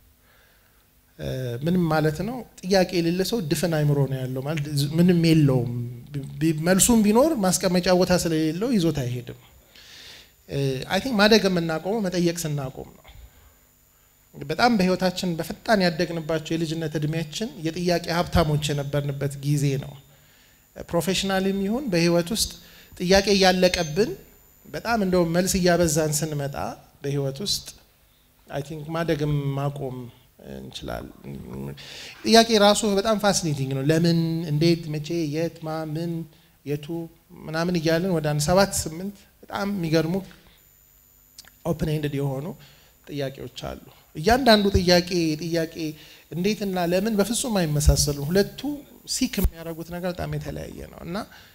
ምንም ማለት ነው። ጥያቄ የሌለ ሰው ድፍን አይምሮ ነው ያለው ማለት ምንም የለውም። መልሱም ቢኖር ማስቀመጫ ቦታ ስለሌለው ይዞት አይሄድም። አይ ቲንክ ማደግ የምናቆመው መጠየቅ ስናቆም ነው። በጣም በህይወታችን በፈጣን ያደግንባቸው የልጅነት እድሜያችን የጥያቄ ሀብታሞች የነበርንበት ጊዜ ነው። ፕሮፌሽናልም ይሁን በህይወት ውስጥ ጥያቄ እያለቀብን በጣም እንደውም መልስ እያበዛን ስንመጣ በህይወት ውስጥ አይ ቲንክ ማደግም ማቆም እንችላለን። ጥያቄ ራሱ በጣም ፋሲኔቲንግ ነው። ለምን፣ እንዴት፣ መቼ፣ የት፣ ማ፣ ምን፣ የቱ ምናምን እያለን ወደ አንድ ሰባት ስምንት በጣም የሚገርሙ ኦፕን ኤንድድ የሆኑ ጥያቄዎች አሉ። እያንዳንዱ ጥያቄ ጥያቄ እንዴትና ለምን በፍጹም አይመሳሰሉም። ሁለቱ ሲክ የሚያደርጉት ነገር በጣም የተለያየ ነው እና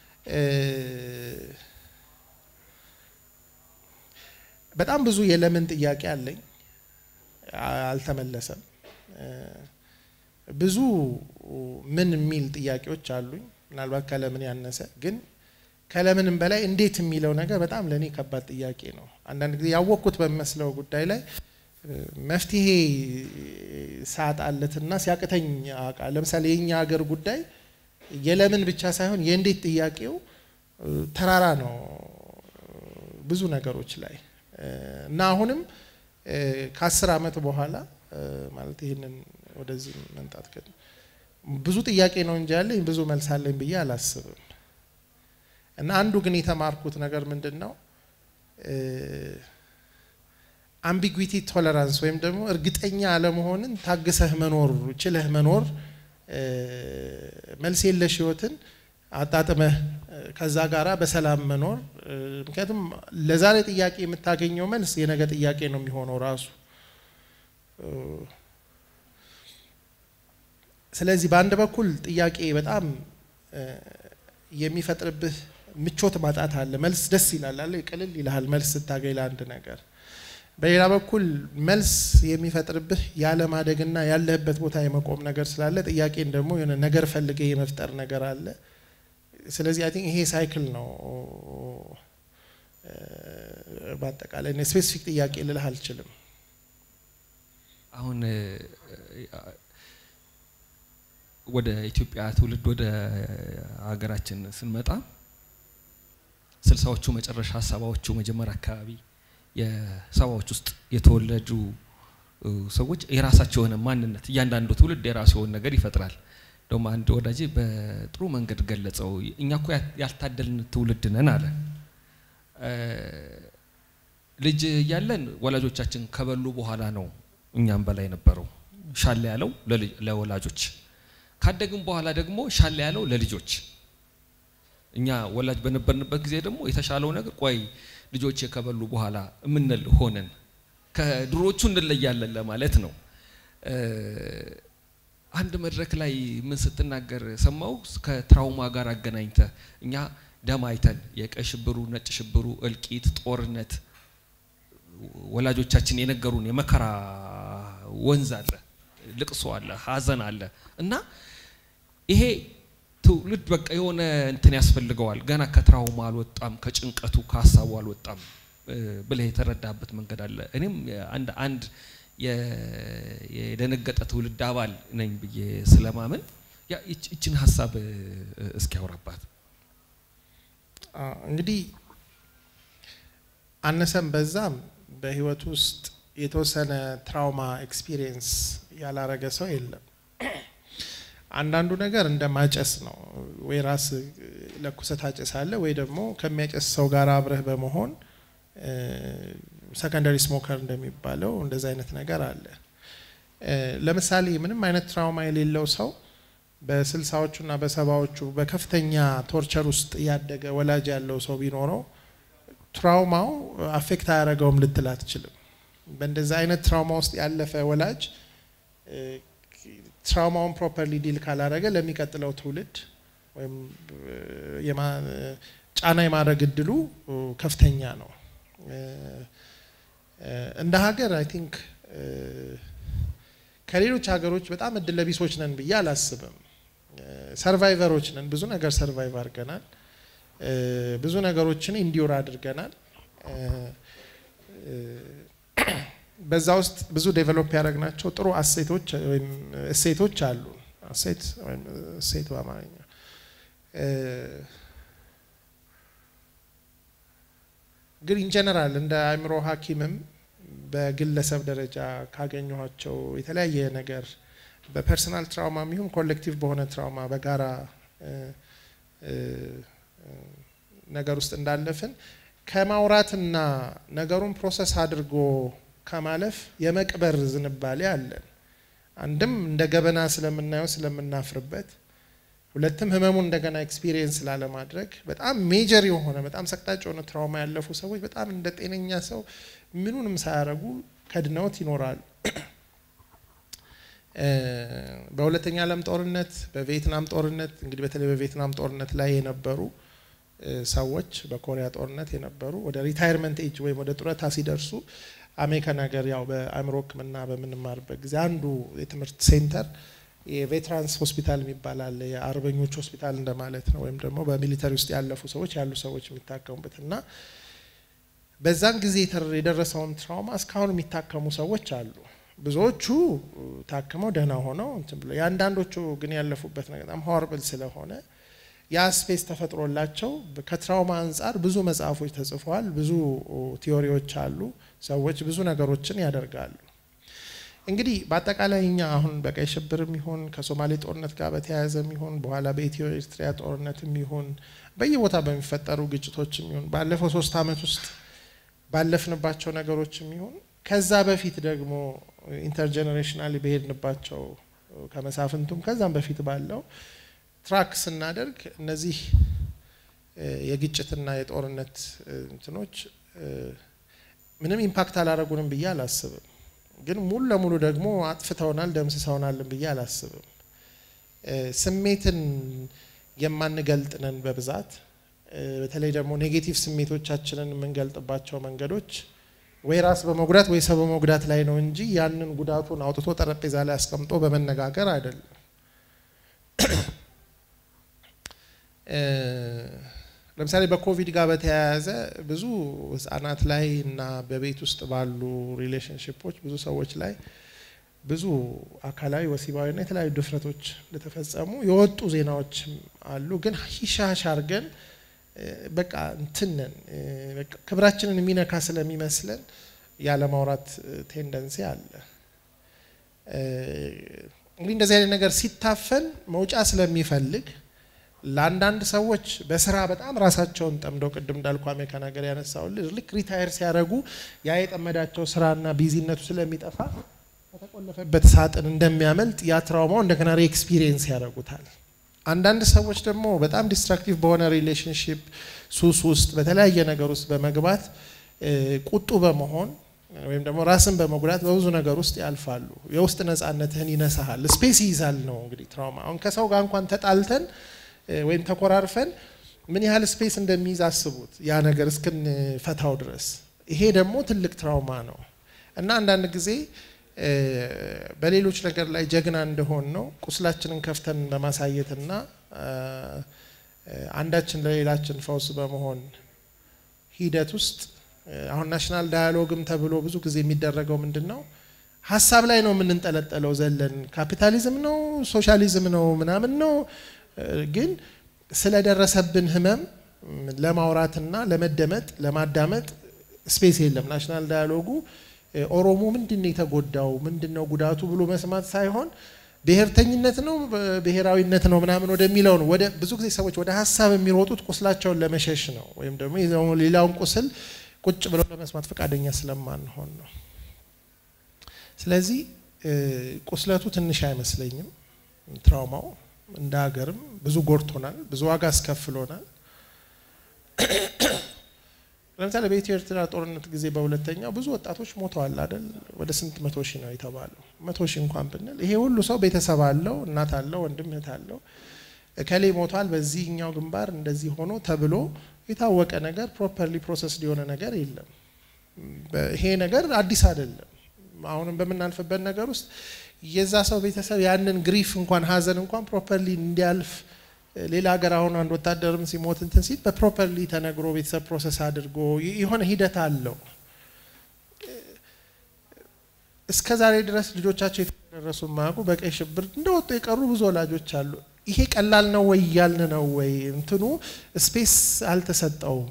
በጣም ብዙ የለምን ጥያቄ አለኝ፣ አልተመለሰም። ብዙ ምን የሚል ጥያቄዎች አሉኝ፣ ምናልባት ከለምን ያነሰ ግን ከለምንም በላይ እንዴት የሚለው ነገር በጣም ለእኔ ከባድ ጥያቄ ነው። አንዳንድ ጊዜ ያወቅኩት በሚመስለው ጉዳይ ላይ መፍትሄ ሳጣለትና ሲያቅተኝ አውቃለሁ። ለምሳሌ የኛ ሀገር ጉዳይ የለምን ብቻ ሳይሆን የእንዴት ጥያቄው ተራራ ነው ብዙ ነገሮች ላይ እና አሁንም ከአስር ዓመት በኋላ ማለት ይህንን ወደዚህ መምጣት ብዙ ጥያቄ ነው እንጂ ያለኝ ብዙ መልስ አለኝ ብዬ አላስብም። እና አንዱ ግን የተማርኩት ነገር ምንድን ነው አምቢጉዊቲ ቶለራንስ ወይም ደግሞ እርግጠኛ አለመሆንን ታግሰህ መኖር ችለህ መኖር መልስ የለሽ ህይወትን አጣጥመህ ከዛ ጋራ በሰላም መኖር። ምክንያቱም ለዛሬ ጥያቄ የምታገኘው መልስ የነገ ጥያቄ ነው የሚሆነው ራሱ። ስለዚህ በአንድ በኩል ጥያቄ በጣም የሚፈጥርብህ ምቾት ማጣት አለ። መልስ ደስ ይላል አለ ቅልል ይልሃል መልስ ስታገኝ ለአንድ ነገር። በሌላ በኩል መልስ የሚፈጥርብህ ያለማደግና ያለህበት ቦታ የመቆም ነገር ስላለ ጥያቄን ደግሞ የሆነ ነገር ፈልገህ የመፍጠር ነገር አለ። ስለዚህ አይ ቲንክ ይሄ ሳይክል ነው። በአጠቃላይ ስፔሲፊክ ጥያቄ ልልህ አልችልም። አሁን ወደ ኢትዮጵያ ትውልድ ወደ ሀገራችን ስንመጣ ስልሳዎቹ መጨረሻ ሰባዎቹ መጀመሪያ አካባቢ የሰባዎች ውስጥ የተወለዱ ሰዎች የራሳቸው የሆነ ማንነት እያንዳንዱ ትውልድ የራሱ የሆነ ነገር ይፈጥራል። ደግሞ አንድ ወዳጄ በጥሩ መንገድ ገለጸው። እኛ እኮ ያልታደልን ትውልድ ነን አለ። ልጅ እያለን ወላጆቻችን ከበሉ በኋላ ነው እኛም በላይ ነበረው ሻለ ያለው ለወላጆች ካደግን በኋላ ደግሞ ሻለ ያለው ለልጆች እኛ ወላጅ በነበርንበት ጊዜ ደግሞ የተሻለው ነገር ቆይ ልጆች ከበሉ በኋላ የምንል ሆነን ከድሮቹ እንለያለን ለማለት ነው። አንድ መድረክ ላይ ምን ስትናገር ሰማው ከትራውማ ጋር አገናኝተ እኛ ደም አይተን የቀይ ሽብሩ፣ ነጭ ሽብሩ፣ እልቂት፣ ጦርነት ወላጆቻችን የነገሩን የመከራ ወንዝ አለ፣ ልቅሶ አለ፣ ሀዘን አለ እና ይሄ ትውልድ በቃ የሆነ እንትን ያስፈልገዋል። ገና ከትራውማ አልወጣም፣ ከጭንቀቱ ከሀሳቡ አልወጣም ብለህ የተረዳበት መንገድ አለ። እኔም አንድ አንድ የደነገጠ ትውልድ አባል ነኝ ብዬ ስለማመን ይችን ሀሳብ እስኪያወራባት እንግዲህ አነሰም በዛም በህይወት ውስጥ የተወሰነ ትራውማ ኤክስፒሪየንስ ያላረገ ሰው የለም። አንዳንዱ ነገር እንደ ማጨስ ነው። ወይ ራስ ለኩሰት አጭሳለ ወይ ደግሞ ከሚያጨስ ሰው ጋር አብረህ በመሆን ሰከንደሪ ስሞከር እንደሚባለው እንደዚ አይነት ነገር አለ። ለምሳሌ ምንም አይነት ትራውማ የሌለው ሰው በስልሳዎቹና በሰባዎቹ በከፍተኛ ቶርቸር ውስጥ ያደገ ወላጅ ያለው ሰው ቢኖረው ትራውማው አፌክት አያደረገውም ልትል አትችልም። በእንደዚ አይነት ትራውማ ውስጥ ያለፈ ወላጅ ትራውማውን ፕሮፐርሊ ዲል ካላረገ ለሚቀጥለው ትውልድ ወይም ጫና የማድረግ እድሉ ከፍተኛ ነው። እንደ ሀገር አይ ቲንክ ከሌሎች ሀገሮች በጣም እድለ ቢሶች ነን ብዬ አላስብም። ሰርቫይቨሮች ነን። ብዙ ነገር ሰርቫይቭ አድርገናል። ብዙ ነገሮችን ኢንዲዮር አድርገናል። በዛ ውስጥ ብዙ ዴቨሎፕ ያደረግናቸው ጥሩ አሴቶች ወይም እሴቶች አሉ። አሴት ወይም እሴት በአማርኛ ግን ኢንጀነራል እንደ አእምሮ ሐኪምም በግለሰብ ደረጃ ካገኘኋቸው የተለያየ ነገር በፐርሰናል ትራውማ የሚሆን ኮሌክቲቭ በሆነ ትራውማ በጋራ ነገር ውስጥ እንዳለፍን ከማውራትና ነገሩን ፕሮሰስ አድርጎ ከማለፍ የመቅበር ዝንባሌ አለን። አንድም እንደ ገበና ስለምናየው ስለምናፍርበት፣ ሁለትም ህመሙን እንደገና ኤክስፒሪየንስ ላለማድረግ በጣም ሜጀር የሆነ በጣም ሰቅጣጭ የሆነ ትራውማ ያለፉ ሰዎች በጣም እንደ ጤነኛ ሰው ምኑንም ሳያረጉ ከድነውት ይኖራሉ። በሁለተኛ ዓለም ጦርነት፣ በቪየትናም ጦርነት እንግዲህ በተለይ በቪየትናም ጦርነት ላይ የነበሩ ሰዎች በኮሪያ ጦርነት የነበሩ ወደ ሪታይርመንት ኤጅ ወይም ወደ ጡረታ ሲደርሱ አሜሪካን ሀገር ያው በአእምሮ ሕክምና በምንማርበት ጊዜ አንዱ የትምህርት ሴንተር የቬትራንስ ሆስፒታል የሚባል አለ። የአርበኞች ሆስፒታል እንደማለት ነው። ወይም ደግሞ በሚሊተሪ ውስጥ ያለፉ ሰዎች ያሉ ሰዎች የሚታከሙበት እና በዛን ጊዜ የደረሰውን ትራውማ እስካሁን የሚታከሙ ሰዎች አሉ። ብዙዎቹ ታክመው ደህና ሆነው እንትን ብለው የአንዳንዶቹ ግን ያለፉበት ነገር በጣም ሆርብል ስለሆነ ያ ስፔስ ተፈጥሮላቸው ከትራውማ አንጻር ብዙ መጽሐፎች ተጽፈዋል። ብዙ ቲዮሪዎች አሉ። ሰዎች ብዙ ነገሮችን ያደርጋሉ። እንግዲህ በአጠቃላይ እኛ አሁን በቀይ ሽብርም ይሁን ከሶማሌ ጦርነት ጋር በተያያዘም ይሁን በኋላ በኢትዮ ኤርትራ ጦርነትም ይሁን በየቦታ በሚፈጠሩ ግጭቶችም ይሁን ባለፈው ሶስት ዓመት ውስጥ ባለፍንባቸው ነገሮችም ይሁን ከዛ በፊት ደግሞ ኢንተርጀኔሬሽናሊ በሄድንባቸው ከመሳፍንቱም ከዛም በፊት ባለው ትራክ ስናደርግ እነዚህ የግጭትና የጦርነት እንትኖች ምንም ኢምፓክት አላረጉንም ብዬ አላስብም። ግን ሙሉ ለሙሉ ደግሞ አጥፍተውናል፣ ደምስሰውናልን ብዬ አላስብም። ስሜትን የማንገልጥ ነን በብዛት በተለይ ደግሞ ኔጌቲቭ ስሜቶቻችንን የምንገልጥባቸው መንገዶች ወይ ራስ በመጉዳት ወይ ሰው በመጉዳት ላይ ነው እንጂ ያንን ጉዳቱን አውጥቶ ጠረጴዛ ላይ አስቀምጦ በመነጋገር አይደለም። ለምሳሌ በኮቪድ ጋር በተያያዘ ብዙ ህጻናት ላይ እና በቤት ውስጥ ባሉ ሪሌሽንሽፖች ብዙ ሰዎች ላይ ብዙ አካላዊ ወሲባዊና የተለያዩ ድፍረቶች እንደተፈጸሙ የወጡ ዜናዎች አሉ። ግን ሂሻሽ አርገን በቃ እንትንን ክብራችንን የሚነካ ስለሚመስለን ያለማውራት ቴንደንሲ አለ። እንግዲህ እንደዚህ አይነት ነገር ሲታፈን መውጫ ስለሚፈልግ ለአንዳንድ ሰዎች በስራ በጣም ራሳቸውን ጠምደው ቅድም እንዳልኩ አሜሪካን ሀገር ያነሳው ልክ ሪታየር ሲያደርጉ ያ የጠመዳቸው ስራና ቢዚነቱ ስለሚጠፋ ከተቆለፈበት ሳጥን እንደሚያመልጥ ያ ትራውማው እንደገና ሪኤክስፒሪየንስ ያደርጉታል። አንዳንድ ሰዎች ደግሞ በጣም ዲስትራክቲቭ በሆነ ሪሌሽንሽፕ ሱስ ውስጥ በተለያየ ነገር ውስጥ በመግባት ቁጡ በመሆን ወይም ደግሞ ራስን በመጉዳት በብዙ ነገር ውስጥ ያልፋሉ። የውስጥ ነጻነትህን ይነሳሃል፣ ስፔስ ይይዛል ነው እንግዲህ ትራውማ። አሁን ከሰው ጋር እንኳን ተጣልተን ወይም ተኮራርፈን ምን ያህል ስፔስ እንደሚይዝ አስቡት፣ ያ ነገር እስክንፈታው ድረስ። ይሄ ደግሞ ትልቅ ትራውማ ነው እና አንዳንድ ጊዜ በሌሎች ነገር ላይ ጀግና እንደሆን ነው ቁስላችንን ከፍተን በማሳየትና አንዳችን ለሌላችን ፈውስ በመሆን ሂደት ውስጥ አሁን ናሽናል ዳያሎግም ተብሎ ብዙ ጊዜ የሚደረገው ምንድን ነው? ሀሳብ ላይ ነው የምንንጠለጠለው ዘለን ካፒታሊዝም ነው ሶሻሊዝም ነው ምናምን ነው ግን ስለደረሰብን ህመም ለማውራትና ለመደመጥ ለማዳመጥ ስፔስ የለም። ናሽናል ዳያሎጉ ኦሮሞ ምንድን ነው የተጎዳው ምንድን ነው ጉዳቱ ብሎ መስማት ሳይሆን ብሔርተኝነት ነው ብሔራዊነት ነው ምናምን ወደሚለው ነው። ወደ ብዙ ጊዜ ሰዎች ወደ ሀሳብ የሚሮጡት ቁስላቸውን ለመሸሽ ነው፣ ወይም ደግሞ ሌላውን ቁስል ቁጭ ብለው ለመስማት ፈቃደኛ ስለማንሆን ነው። ስለዚህ ቁስለቱ ትንሽ አይመስለኝም ትራውማው እንደ ሀገርም ብዙ ጎድቶናል፣ ብዙ ዋጋ አስከፍሎናል። ለምሳሌ በኢትዮ ኤርትራ ጦርነት ጊዜ በሁለተኛው ብዙ ወጣቶች ሞተዋል አይደል? ወደ ስንት መቶ ሺህ ነው የተባለው። መቶ ሺህ እንኳን ብንል ይሄ ሁሉ ሰው ቤተሰብ አለው፣ እናት አለው፣ ወንድም እህት አለው። እከሌ ሞቷል በዚህኛው ግንባር እንደዚህ ሆኖ ተብሎ የታወቀ ነገር ፕሮፐርሊ ፕሮሰስ የሆነ ነገር የለም። ይሄ ነገር አዲስ አይደለም። አሁንም በምናልፍበት ነገር ውስጥ የዛ ሰው ቤተሰብ ያንን ግሪፍ እንኳን ሀዘን እንኳን ፕሮፐርሊ እንዲያልፍ ሌላ ሀገር አሁን አንድ ወታደርም ሲሞት እንትን ሲል በፕሮፐርሊ ተነግሮ ቤተሰብ ፕሮሰስ አድርጎ የሆነ ሂደት አለው። እስከ ዛሬ ድረስ ልጆቻቸው የተደረሱ ማያውቁ በቀይ ሽብር እንደወጡ የቀሩ ብዙ ወላጆች አሉ። ይሄ ቀላል ነው ወይ እያልን ነው ወይ እንትኑ ስፔስ አልተሰጠውም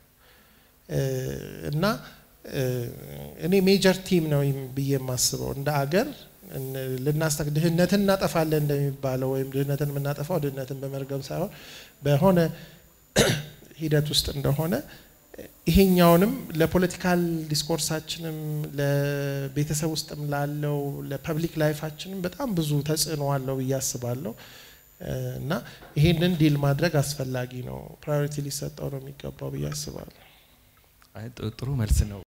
እና እኔ ሜጀር ቲም ነው ብዬ የማስበው እንደ አገር ልናስታክ ድህነትን እናጠፋለን እንደሚባለው ወይም ድህነትን የምናጠፋው ድህነትን በመርገም ሳይሆን በሆነ ሂደት ውስጥ እንደሆነ ይሄኛውንም ለፖለቲካል ዲስኮርሳችንም ለቤተሰብ ውስጥም ላለው ለፐብሊክ ላይፋችንም በጣም ብዙ ተጽዕኖ አለው ብዬ አስባለሁ እና ይሄንን ዲል ማድረግ አስፈላጊ ነው። ፕራዮሪቲ ሊሰጠው ነው የሚገባው ብዬ አስባለሁ። ጥሩ መልስ ነው።